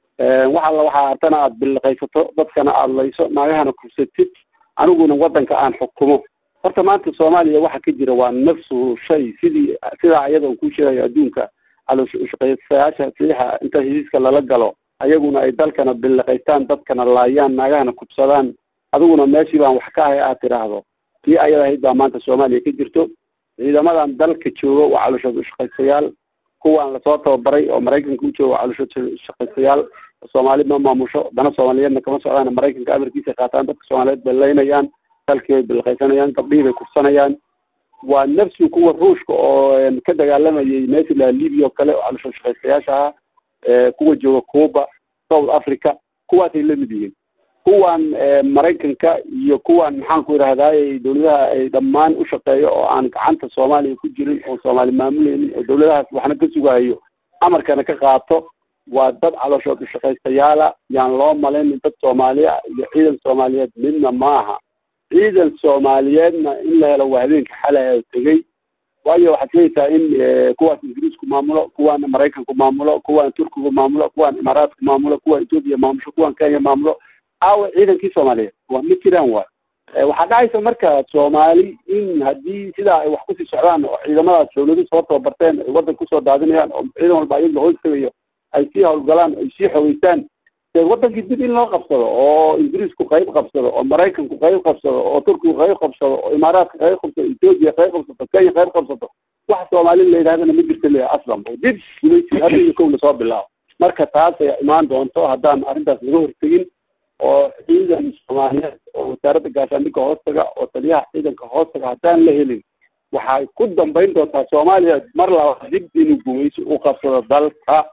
wax alla waxaa artana aad billiqaysato dadkana aada layso naagahana kursatid aniguna waddanka aan xukumo horta maanta soomaaliya waxa ka jira waa nafsu shay sidii sidaa iyada uu ku sheegayo adduunka calooshaqaysayaasha silixa inta hesiiska lala galo ayaguna ay dalkana billiqaystaan dadkana laayaan naagahana kubsadaan adiguna meeshii baan wax ka ahay aad tidhaahdo tii ayada ahayd baa maanta soomaaliya ka jirto ciidamadan dalka jooga waa calooshood ushaqaysayaal kuwaan lasoo tababaray oo maraykanka u jooga waa calooshood ushaqaysayaal soomaali ma maamusho dana soomaaliyeedna kama socdaan maraykanka amarkiisa qaataan dadka soomaaliyeed bay laynayaan dalkii bay bilqaysanayaan gabdhihii bay kursanayaan waa nafsi kuwa ruushka oo ka dagaalamayay meesha la libya oo kale oo calooshood shaqaystayaasha ahaa kuwa jooga cuba south africa kuwaasay lamid yihiin kuwan maraykanka iyo kuwan maxaan ku idhahdaay dowladaha ay dhammaan u shaqeeyo oo aan gacanta soomaaliya ku jirin oo soomaali maamuleynin oo dowladahaas waxna ka sugayo amarkana ka qaato waa dad calooshood ushaqaystayaala yaan loo malaynin dad soomaaliya iyo ciidan soomaaliyeed midna maaha ciidan soomaaliyeedna in la helo waa habeenka xalay tegey waayo waxaad sheegaysaa in kuwaas ingiriisku maamulo kuwan maraykanku maamulo kuwan turkigu maamulo kuwan imaaraatku maamulo kuwan etoobiya maamusho kuwan kenya maamulo aawa ciidankii soomaaliyeed waa ma jiraan waay waxaa dhacaysa marka soomaali in haddii sidaa ay wax kusii socdaan oo ciidamadaas dowladu soo tababarteen ay waddan kusoo daadinayaan oo ciidan walba ayaga hoos tegayo ay sii howlgalaan ay sii xogeystaan wadankii dib in loo qabsado oo ingiriisku qayb qabsado oo maraykanku qayb qabsado oo turkigu qayb qabsado oo imaaraadka qayb qabsado etoobiya qayb qabsato kenya qayb qabsato wax soomaali la yidhahdana ma jirta le aslan dib gulaysi hadda iyo kow lasoo bilaabo marka taas ay imaan doonto haddaan arrintaas laga hortegin oo ciidan soomaaliyeed oo wasaaradda gaashaandhigga hoostaga oo taliyaha ciidanka hoostaga haddaan la helin waxay ku dambayn doontaa soomaaliya mar laba dib inuu gumayso u qabsado dalka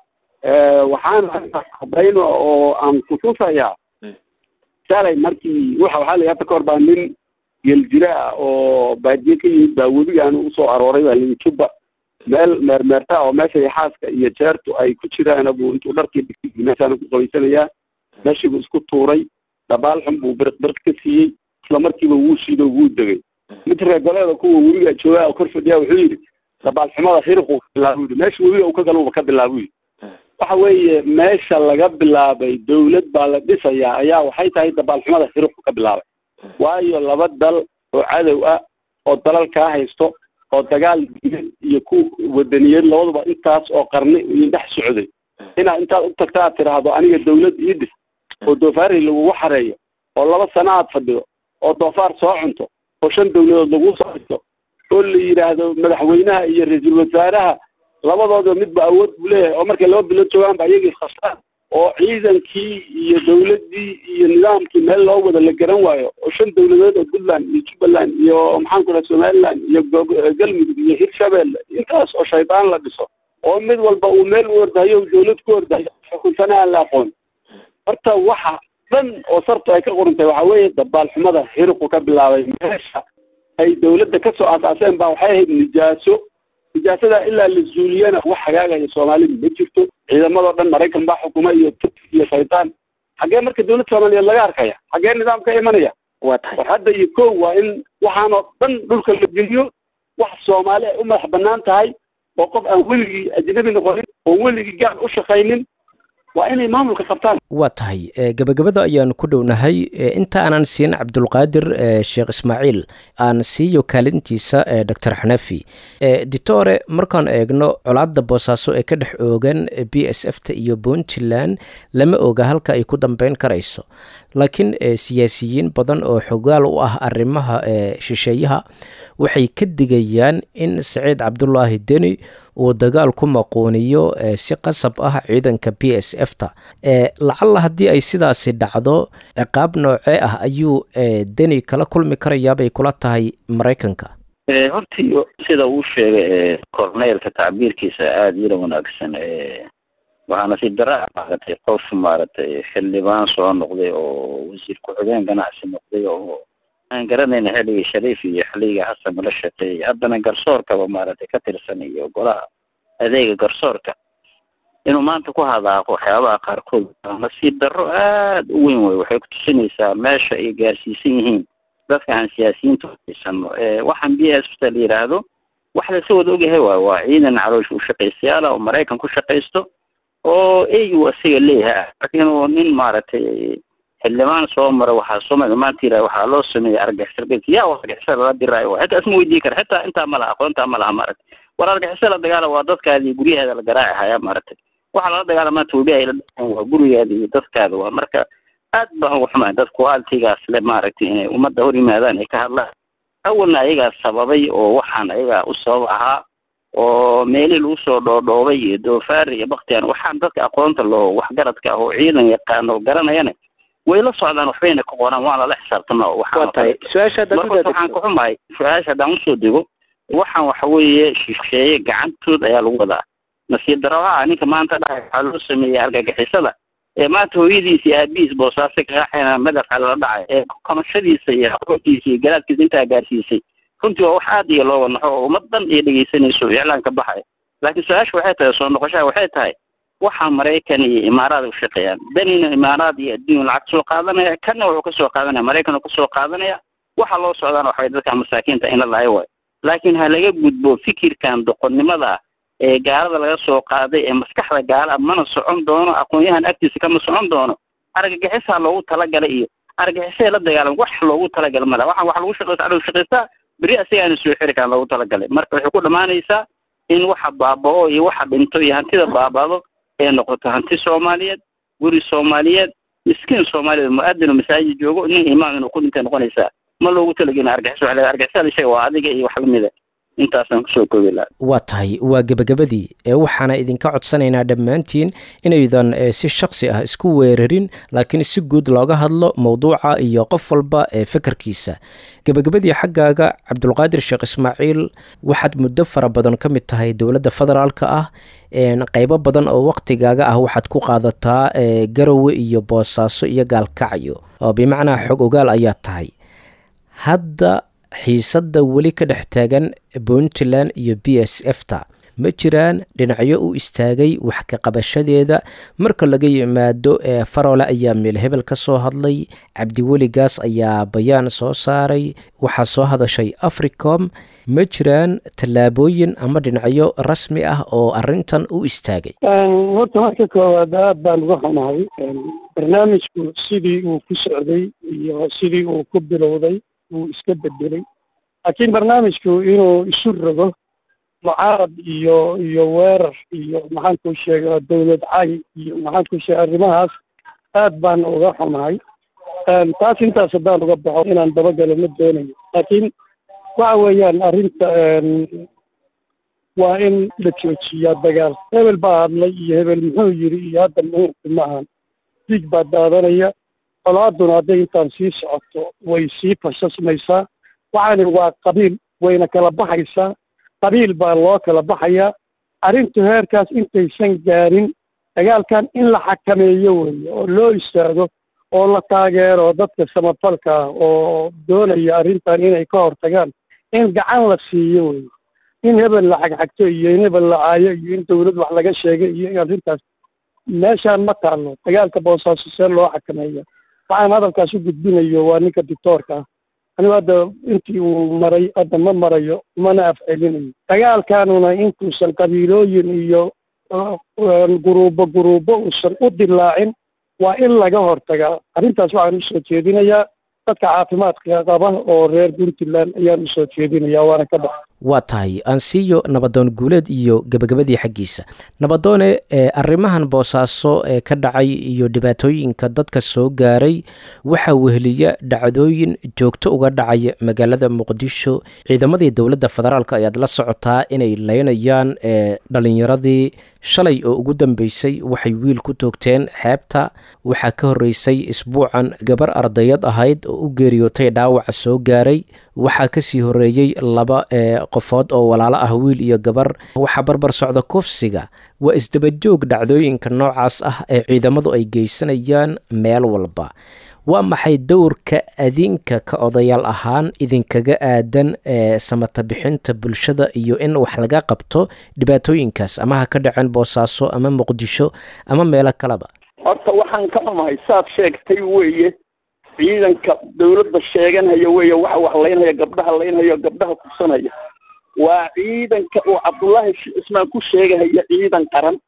waxaan arrintaas cadayno oo aan kutusayaa shalay markii waxa waxaa la hadda ka hor baa nin geeljira ah oo baadiye ka yimid baa webigaan usoo arooray baa layi juba meel meermeerta oo meesha xaaska iyo jeertu ay ku jiraan buu intuu dharkii dhigtay meeshaana ku qabaysanayaa meeshii buu isku tuuray dhabaal xun buu biriq biriq ka siiyey isla markiiba wuu shiido wuu degay mid reegoleeda kuwa webiga joogaa oo kor fadhiyaa wuxuu yidhi dhabaal xumada xiriquu ka bilaabo yidhi meesha webiga uu ka galuba ka bilaabo yidhi waxa weeye meesha laga bilaabay dawlad baa la dhisayaa ayaa waxay tahay dabaalxumada xiriqu ka bilaabay waayo laba dal oo cadow ah oo dalal kaa haysto oo dagaal diin iyo ku wadaniyad labaduba intaas oo qarni idin dhex socday inaad intaad u tagta aad tidhaahdo aniga dawlad ii dhis oo doofaari lagugu xareeyo oo laba sano aad fadhido oo doofaar soo cunto oo shan dawladood lagu soo dhisto oo la yidhaahdo madaxweynaha iyo ra-iisul wasaaraha labadooda midba awood buu leeyahay oo markay laba bilood joogaanba iyagii khastaan oo ciidankii iyo dawladdii iyo nidaamkii meel loo wada la garan waayo oo shan dawladood oo puntland iyo jubbaland iyo maxaan ku dhaha somaliland iyo galmudug iyo hirshabelle intaas oo shaydaan la dhiso oo mid walba uu meel u ordahayo dawlad ku ordahayo xukuntana aan la aqoon horta waxa dhan oo sartu ay ka qorantay waxa weeye dabaalxumada hiriqu ka bilaabay meesha ay dawladda kasoo aasaaseen baa waxay ahayd nijaaso nijaasada ilaa la zuuliyana wax hagaagaya soomaalida ma jirto ciidamadoo dhan maraykan baa xukuma iyo turki iyo shaydaan xaggee marka dawladda soomaaliyeed laga arkaya xaggee nidaam ka imanaya waa tahay war hadda iyo kow waa in waxaanoo dhan dhulka la geliyo wax soomaali ay u madax banaan tahay oo qof aan weligii ajnabi noqonin oo weligii gaal u shaqaynin waa inay maamulka qabtaan waa tahay gabagabada ayaanu ku dhownahay inta aanan siin cabdulqaadir sheekh ismaaciil aan siiyo kaalintiisa doctor xanafi ditore markaan eegno colaadda boosaaso ee ka dhex oogan b s f ta iyo puntland lama oga halka ay ku dambeyn karayso laakiin siyaasiyiin badan oo xogaal u ah arrimaha shisheeyaha waxay ka digayaan in saciid cabdulaahi deni uu dagaal ku maquuniyo si qasab ah ciidanka b s f ta lacalla haddii ay sidaasi dhacdo ciqaab noocee ah ayuu deni kala kulmi karayaabay kula tahay maraykanka hortii sida uu sheegay corneelka tacbiirkiisa aada ila wanaagsan waxaana si dara maaragtay qof maaragtay xildhibaan soo noqday oo wasiir ku-xigeen ganacsi noqday oo aan garanayna xilligii shariif iyo xilligii xasan la shaqeeyay haddana garsoorkaba maaragtay ka tirsan iyo golaha adeega garsoorka inuu maanta ku hadaaqo waxyaabaha qaarkood nasiib darro aada u weyn wey waxay kutusinaysaa meesha ay gaarsiisan yihiin dadka aan siyaasiyiinta haysano waxaan b s ta la yidhaahdo wax lasa wada ogyahay waay waa ciidan caloosh u shaqaystayaala oo maraykan ku shaqaysto oo egu asiga leeyahay laakiin uu nin maaragtay xildhibaan soo mara waxaa soo maanta yiraha waxaa loo sameeyey argixisar yaa argixisar lala diraayo xitaa isma weydii kara xitaa intaa ma laha aqoontaa ma laha maaragtay war argixisar la dagaala waa dadkaadii guryaheeda la garaaci haya maaragtay waxaa lala dagaalamaa toobiya ay la dhaqan waa gurigaada iyo dadkaada waa marka aad baan uga xumahay dad qualitigaas le maaragtay inay ummadda hor yimaadaan ay ka hadlaan awalna ayagaa sababay oo waxaan ayagaa u sabab ahaa oo meelihii lagu soo dhoodhoobay iyo doofaar iyo baktiyan waxaan dadka aqoonta loo waxgaradka ah oo ciidan yaqaan oo garanayana way la socdaan waxbayna ka qoraan waan lala xisaabtama waa tahay su-aasha haddaad marka waxaan ka xumahay su-aasha haddaan usoo dego waxaan waxa weeye shisheeye gacantood ayaa lagu wadaa nasiib daro ah ninka maanta dhahay waxaa loo sameeyey argagixisada ee maanta hooyadiisa iyo aabihiis boosaaso kaqaaxayna madaxa lala dhacay ee kamashadiisa iyo aqoontiisa iyo garaadkiisa intaa gaarsiisay runtii waa wax aad iyo loo wanaxo oo ummad dhan ay dhegeysanayso iclaan ka baxay laakiin su-aasha waxay tahay soo noqoshaha waxay tahay waxaa maraykan iyo imaaraad u shaqeeyaan danina imaaraad iyo adduun lacag soo qaadanaya kana wuxuu kasoo qaadanaya maraykan uu kasoo qaadanaya waxa loo socdaana waxay dadka masaakiinta in la lahayo waay laakiin ha laga gudbo fikirkan doqonnimada ee gaalada laga soo qaaday ee maskaxda gaala mana socon doono aqoon-yahan agtiisa kama socon doono argagixisaa loogu talagalay iyo argagixisay la dagaalam wax loogu talagalay mala waxaan wax lagu shaqeysta adhow shaqeystaa beri asigaana soo xiri kaan loogu talagalay marka waxay ku dhammaanaysaa in waxa baaba-o iyo waxa dhinto iyo hantida baabado ee noqoto hanti soomaaliyeed guri soomaaliyeed miskiin soomaaliyeed mu-adin oo masaajid joogo nin imaam inuu ku dhintay noqonaysaa ma loogu talagelin argixis waxa la argixisada ishaga waa adiga iyo wax lamida intaasaan kusoo koobi lahaa waa tahay waa gebagabadii ee waxaana idinka codsanaynaa dhammaantiin inaydan si shaksi ah isku weerarin laakiin si guud looga hadlo mowduuca iyo qof walba ee fekerkiisa gebagabadii xaggaaga cabdulqaadir sheekh ismaaciil waxaad muddo fara badan ka mid tahay dowladda federaalka ah qeybo badan oo waqtigaaga ah waxaad ku qaadataa garowe iyo boosaaso iyo gaalkacyo oo bimacnaa xog ogaal ayaa tahay hadda xiisadda weli ka dhex taagan puntland iyo b s f ta ma jiraan dhinacyo u istaagay wax ka qabashadeeda marka laga yimaado ee farole ayaa meel hebel ka soo hadlay cabdiweligaas ayaa bayaan soo saaray waxaa soo hadashay africom ma jiraan tallaabooyin ama dhinacyo rasmi ah oo arintan u istaagay horta marka koowaad aad baan uga xumahay barnaamijku sidii uu ku socday iyo sidii uu ku bilowday wuu iska bedelay laakiin barnaamijku inuu isu rogo mucaarad iyo iyo weerar iyo maxaan ku sheegaa dawlad cay iyo maxaan ku sheega arrimahaas aad baan uga xumahay taas intaas haddaan uga baxo inaan dabagalo ma doonayo laakiin waxa weeyaan arrinta waa in la joojiyaa dagaal hebel baa hadlay iyo hebel muxuu yiri iyo hadda muhiimku ma ahan diig baa daadanaya colaaduna hadday intaan sii socoto way sii fashasmaysaa waxaani waa qabiil wayna kala baxaysaa qabiil baa loo kala baxayaa arrintu heerkaas intaysan gaarin dagaalkan in la xakameeyo weeye oo loo istaago oo la taageero dadka samafalka ah oo doonaya arrintan inay ka hortagaan in gacan la siiyo weye in hebel la xagxagto iyo in hebel la caayo iyo in dawlad wax laga sheegay iyo in arrintaas meeshaan ma taallo dagaalka boosaaso see loo xakameeya waxaan hadalkaas u gudbinayo waa ninka dictoorka ah anigu hadda intii uu maray hadda ma marayo mana afcelinayo dagaalkanuna intuusan qabiilooyin iyo guruubo guruubo uusan u dilaacin waa in laga hortagaa arrintaas waxaan usoo jeedinayaa dadka caafimaadka qaba oo reer puntland ayaan usoo jeedinayaa waana ka baxa waa tahay ansiyo nabadoon guuleed iyo gebagabadii xaggiisa nabadoone arrimahan boosaaso ee ka dhacay iyo dhibaatooyinka dadka soo gaaray waxaa weheliya dhacdooyin joogto uga dhacaya magaalada muqdisho ciidamadii dowladda federaalk ayaad la socotaa inay leynayaan dhalinyaradii shalay oo ugu dambeysay waxay wiil ku toogteen xeebta waxaa ka horreysay isbuucan gabar ardayad ahayd oo u geeriyootay dhaawaca soo gaaray waxaa kasii horeeyey laba qofood oo walaalo ah wiil iyo gabar waxaa barbar socda kufsiga waa isdabajoog dhacdooyinka noocaas ah ee ciidamadu ay geysanayaan meel walba waa maxay dowrka adinka ka odayaal ahaan idinkaga aadan ee samata bixinta bulshada iyo in wax laga qabto dhibaatooyinkaas ama ha ka dhaceen boosaaso ama muqdisho ama meelo kaleba horta waxaan ka xumahay saad sheegtay weeye ciidanka dawladda sheeganhaya weeye waxa wax laynhaya gabdhaha laynhayo gabdhaha kursanaya waa ciidanka uu cabdullaahi cismaan ku sheegahaya ciidan qaran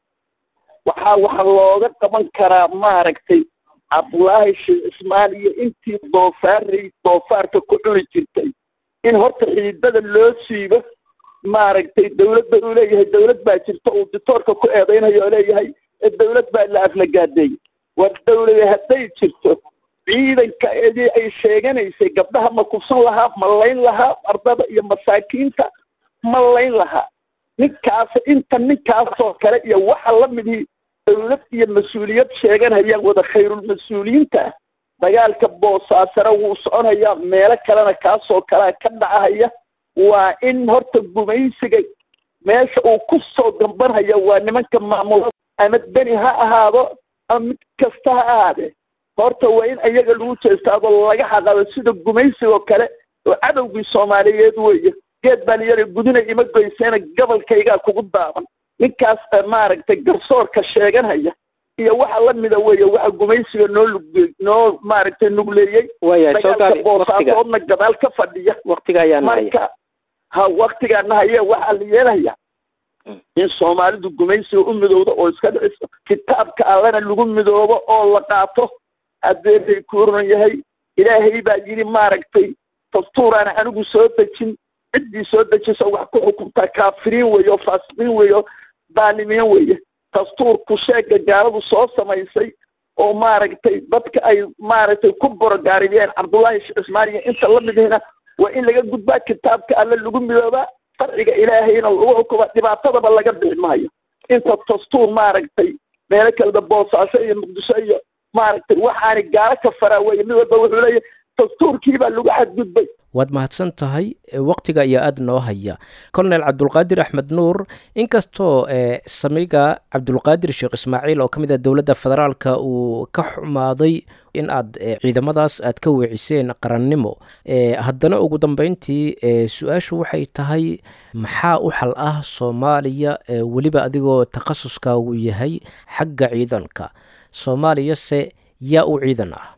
waxaa waxa looga qaban karaa maaragtay cabdullaahi sheekh cismaan iyo intii doofaaray doofaarka ku cuni jirtay in horta xiidada loo siibo maaragtay dawladda uu leeyahay dawlad baa jirta uu ditoorka ku eedeynayo oo leeyahay dawlad baa la aflagaadeey war dawlada hadday jirto ciidanka edii ay sheeganaysay gabdhaha ma kufsan lahaa ma layn lahaa ardada iyo masaakiinta ma layn lahaa ninkaas inta ninkaasoo kale iyo waxa la midii dawlad iyo mas-uuliyad sheeganayaan wada khayrulmas-uuliyiinta dagaalka boosaasare wuu soconayaa meelo kalena kaasoo kalea ka dhacahaya waa in horta gumaysiga meesha uu ku soo gambanhaya waa nimanka maamulada ama beni ha ahaado ama mid kasta ha ahaadee horta waa in iyaga lagu jeestaado laga xaqado sida gumaysigoo kale oo cadowgii soomaaliyeed weeye geed baan yara gudina ima goyseena gobolkaygaa kugu daaban ninkaas maaragtay garsoorka sheeganhaya iyo waxa lamida weeye waxa gumaysiga noo lugey noo maaragtay nugleeyey dagaalka boosaasoodna gadaal ka fadhiya marka ha waktigaana haye waxaa la yeelaya in soomaalidu gumaysiga u midowdo oo iska dhiciso kitaabka allana lagu midoobo oo la qaato haddee bay ku oran yahay ilaahay baa yidhi maaragtay dastuuraan anigu soo dejin ciddii soo dejisa wax ku xukuntaa kaafiriin weeye oo faasiqiin weeye oo daalimiin weeye dastuurku sheega gaaladu soo samaysay oo maaragtay dadka ay maaragtay ku borogaariyeen cabdullaahi sheekh cismaan iyo inta la midihina waa in laga gudbaa kitaabka alle lagu midoobaa sharciga ilaahayna lagu xukumaa dhibaatadaba laga bixi maayo inta dastuur maaragtay meelo kaleda boosaaso iyo muqdisho iyo maaragtay waxaani gaalo ka faraa weye mid walba wuxuu leeyahay dastuurkiibaa lagu xadgudbay waad mahadsan tahay waqtiga ayaa aada noo haya colonel cabdulqaadir axmed nuur inkastoo samiga cabdulqaadir sheekh ismaaciil oo ka mid ah dowladda federaalka uu ka xumaaday in aad ciidamadaas aad ka weeciseen qarannimo haddana ugu dambeyntii su-aashu waxay tahay maxaa u xal ah soomaaliya weliba adigoo takhasuskaagu yahay xagga ciidanka soomaaliyase yaa u ciidan ah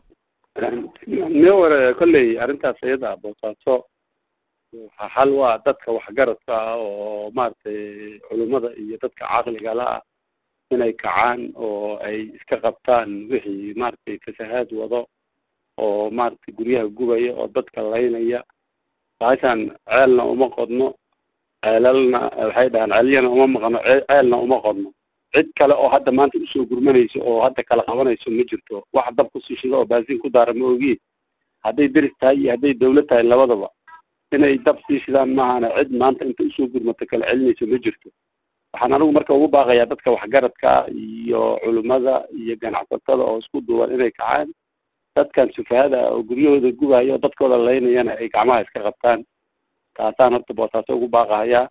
mewar kolley arrintaas iyada boosaaso xal waa dadka waxgaradka ah oo maaragtay culummada iyo dadka caqliga la ah inay kacaan oo ay iska qabtaan wixii maaragtay fasahaad wado oo maaragtay guryaha gubaya oo dadka laynaya baashaan ceelna uma qodno ceelalna waxay dhahaan ceelyana uma maqno ceelna uma qodno cid kale oo hadda maanta usoo gurmanayso oo hadda kala qabanayso ma jirto wax dab kusii shido oo baasiin ku daara ma ogi hadday deris tahay iyo hadday dawlad tahay labadaba inay dab sii shidaan maahana cid maanta inta usoo gurmato kala celinayso ma jirto waxaan anigu marka ugu baaqayaa dadka waxgaradka iyo culimada iyo ganacsatada oo isku duuban inay kacaan dadkan sufahada oo guryahooda gubayo oo dadkooda laynayana ay gacmaha iska qabtaan taasaan horta boosaaso ugu baaqahayaa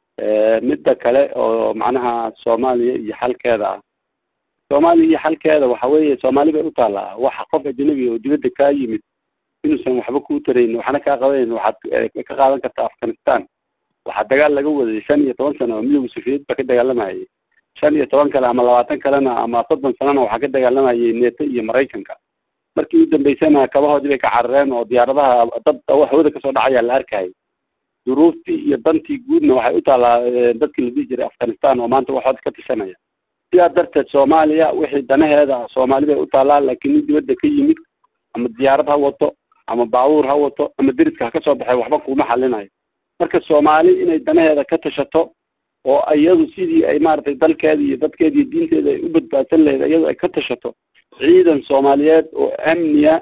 midda kale oo macnaha soomaaliya iyo xalkeeda ah soomaaliya iyo xalkeeda waxa weeye soomaali bay u taallaa waxa qof ajnabi oo dibadda kaa yimid inuusan waxba kuu tarayn waxna kaa qabayn waxaad ka qaadan karta afghanistan waxaa dagaal laga waday shan iyo toban sano oo midowga sofiyeed ba ka dagaalamayay shan iyo toban kale ama labaatan kalena ama soddon sanana waxaa ka dagaalamayay neeto iyo maraykanka markii u dambeysana kabahoodii bay ka carareen oo diyaaradaha dad hawada kasoo dhacaya la arkayay duruuftii iyo dantii guudna waxay u taallaa dadkii la dhihi jiray afghanistan oo maanta waxooda ka tishanaya sidaa darteed soomaaliya wixii danaheeda soomaali bay u taallaa laakiin nin dibadda ka yimid ama diyaarad ha wato ama baabuur ha wato ama deriska ha ka soo baxay waxba kuma xalinayo marka soomaali inay danaheeda ka tashato oo iyadu sidii ay maaragtay dalkeeda iyo dadkeeda iyo diinteeda ay u badbaadsan lahayd iyadu ay ka tashato ciidan soomaaliyeed oo amniya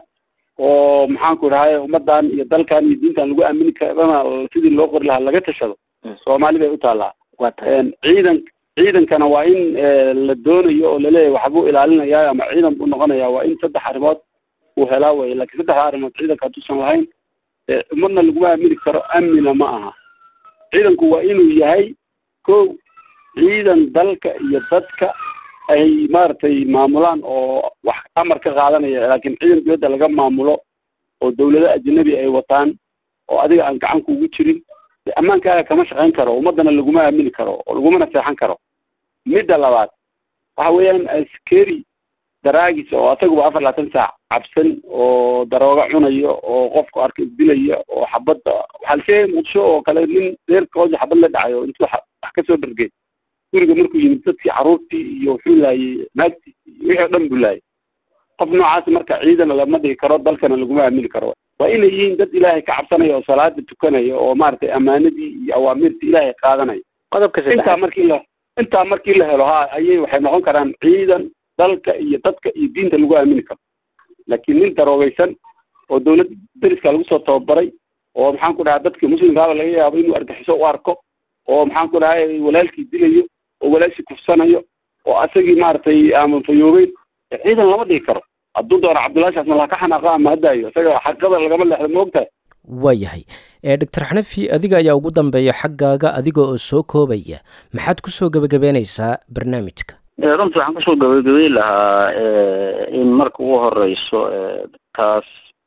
oo maxaanku idhahay ummadan iyo dalkan iyo diintan lagu aamini karana sidii loo qori lahaa laga tashado soomaali bay u taallaa ciidan ciidankana waa in la doonayo oo laleeyahay waxbuu ilaalinaya ama ciidan buu noqonaya waa in saddex arrimood uu helaa weye lakin saddexda arrimood ciidanka hadduusan lahayn umadna laguma aamini karo amnina ma aha ciidanku waa inuu yahay ko ciidan dalka iyo dadka ay maaragtay maamulaan oo wax amar ka qaadanaya laakiin ciidan dibadda laga maamulo oo dawlado ajnabi ay wataan oo adiga aan gacan kuugu jirin ammaankaaga kama shaqayn karo ummadana laguma aamini karo oo lagumana seexan karo midda labaad waxa weeyaan askeri daraagis oo asaguba afar labaatan saac cabsan oo darooga cunayo oo qofku arka isdilaya oo xabadda waxaa la sheegaya muqdisho oo kale nin reerkooda xabad la dhacayo intuu wax kasoo dhargay guriga markuu yimid dadkii caruurtii iyo wuxuu laayay naagtii wixii o dhan buu laayay qof noocaas marka ciidana lama dhigi karo dalkana laguma aamini karo waa inay yihiin dad ilaahay ka cabsanaya oo salaada tukanaya oo maaragtay amaanadii iyo awaamirtii ilaahay qaadanaya qodobka intaa markii la intaa markii la helo ha ayay waxay noqon karaan ciidan dalka iyo dadka iyo diinta lagu aamini karo laakiin nin daroogeysan oo dawladda deriska lagu soo tababaray oo maxaan ku dhahay dadka muslimkaaba laga yaabo inuu argaxiso u arko oo maxaan ku dhahay walaalkii dilayo oo walaashii kufsanayo oo asagii maaragtay ama fayoobeyn ciidan lama dhigi karo hadduu doono cabdullahi shaasna laha ka xanaaqo ama hadaayo isaga xaqada lagama leexdo ma ogtahay waayahay doctor xanafi adiga ayaa ugu dambeeya xaggaaga adiga oo soo koobaya maxaad kusoo gebagabeynaysaa barnaamijka runtii waxaan kusoo gabagabey lahaa in marka ugu horeyso taas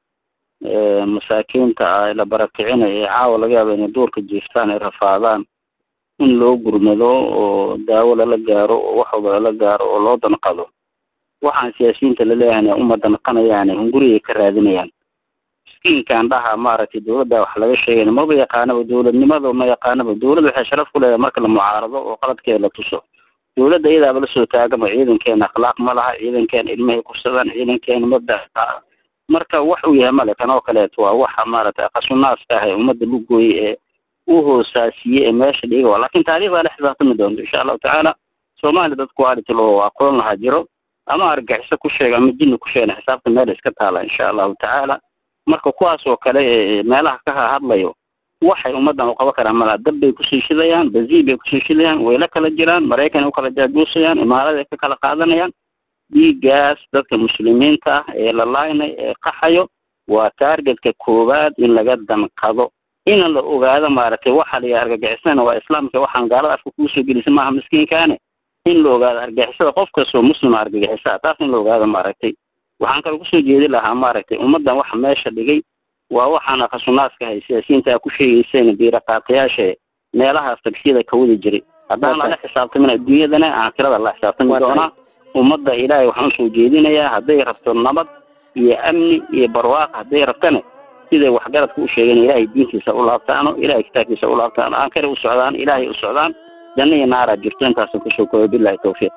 masaakiinta ah la barakicinayo ee caawa laga yaaba inay duurka jiiftaan ay rafaadaan in loo gurmado oo daawo lala gaaro oo wax walba lala gaaro oo loo danqado waxaan siyaasiyiinta laleeyahayna uma danqanayaane hungurigay ka raadinayaan miskiinkan dhaha maaragtay dawladda wax laga sheegayna maba yaqaanaba dawladnimada ma yaqaanaba dawladda waxay sharaf ku leedahay marka la mucaarado oo qaladkeeda la tuso dawladda iyadaaba lasoo taagama ciidankeena akhlaaq ma laha ciidankeena ilmahay kufsadaan ciidankeena mabda marka wax uu yahay male kan oo kaleeto waa waxa maaragtay qasunaasta ah ee ummadda lugooye ee u hoosaasiye ee meesha dhiga lakin taariikhdaa la xisaabtami doonto insha allahu tacaala soomaaliya dad quality loo aqoon lahaa jiro ama argaxiso ku sheega ama jinni ku sheegna xisaabta meel iska taala insha allahu tacaala marka kuwaas oo kale ee meelaha ka hadlayo waxay ummadan u qaban karaan malaa dab bay kusii shidayaan baziil bay kusii shidayaan way la kala jiraan maraykan ay u kala jaajuusayaan imaarada ay ka kala qaadanayaan dhiigaas dadka muslimiinta ah ee la laaynay ee qaxayo waa taargetka koowaad in laga danqado in la ogaado maaragtay waxa la argagixisana waa islaamka waxaan gaalada afka kugu soo gelisa maaha miskiinkaane in la ogaado argagixisada qof kastoo muslima argagixisa taas in la ogaado maaragtay waxaan kale kusoo jeedi lahaa maaragtay ummaddan waxa meesha dhigay waa waxaana khasunaadka hay siyaasiyiinta ku sheegeyseen biiraqaatayaasha meelahaas tagsiyada ka wadi jiray haddaan lala xisaabtamin adduunyadana aakhirada la xisaabtami doonaa ummadda ilaahay waxaan usoo jeedinayaa hadday rabto nabad iyo amni iyo barwaaq hadday rabtana siday waxgaradka u sheegeen ilaahay diintiisa u laabtaano ilahay kitaabkiisa u laabtaano aankare u socdaan ilaahay u socdaan janno iyo naaraa jirto intaasan kusoo koobay bilahi tawfiiq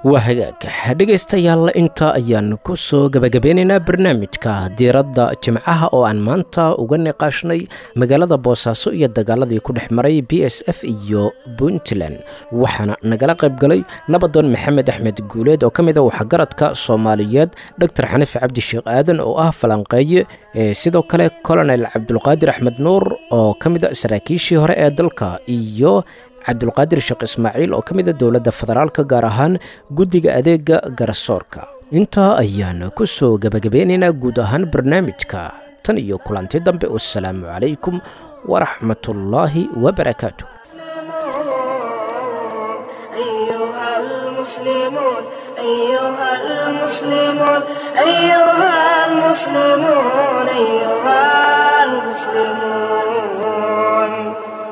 waa hagaag dhegaystayaal intaa ayaan ku soo gebagabeynaynaa barnaamijka diiradda jimcaha oo aan maanta uga niqaashnay magaalada boosaaso iyo dagaaladii ku dhex maray b s f iyo puntland waxaana nagala qayb galay nabadoon maxamed axmed guuleed oo ka mid a waxgaradka soomaaliyeed doctor xaniif cabdi sheekh aadan oo ah falanqeeye sidoo kale colonel cabdulqaadir axmed nuur oo ka mid a saraakiishii hore ee dalka iyo cabdulqaadir sheekh ismaaciil oo ka mid a dowladda federaalka gaar ahaan guddiga adeega garasoorka intaa ayaan ku soo gebagabeynaynaa guud ahaan barnaamijka tan iyo kulanti dambe wasalaamu calaykum waraxmatullaahi wabarakaatu المسلمون أيها المسلمون أيها المسلمون أيها المسلمون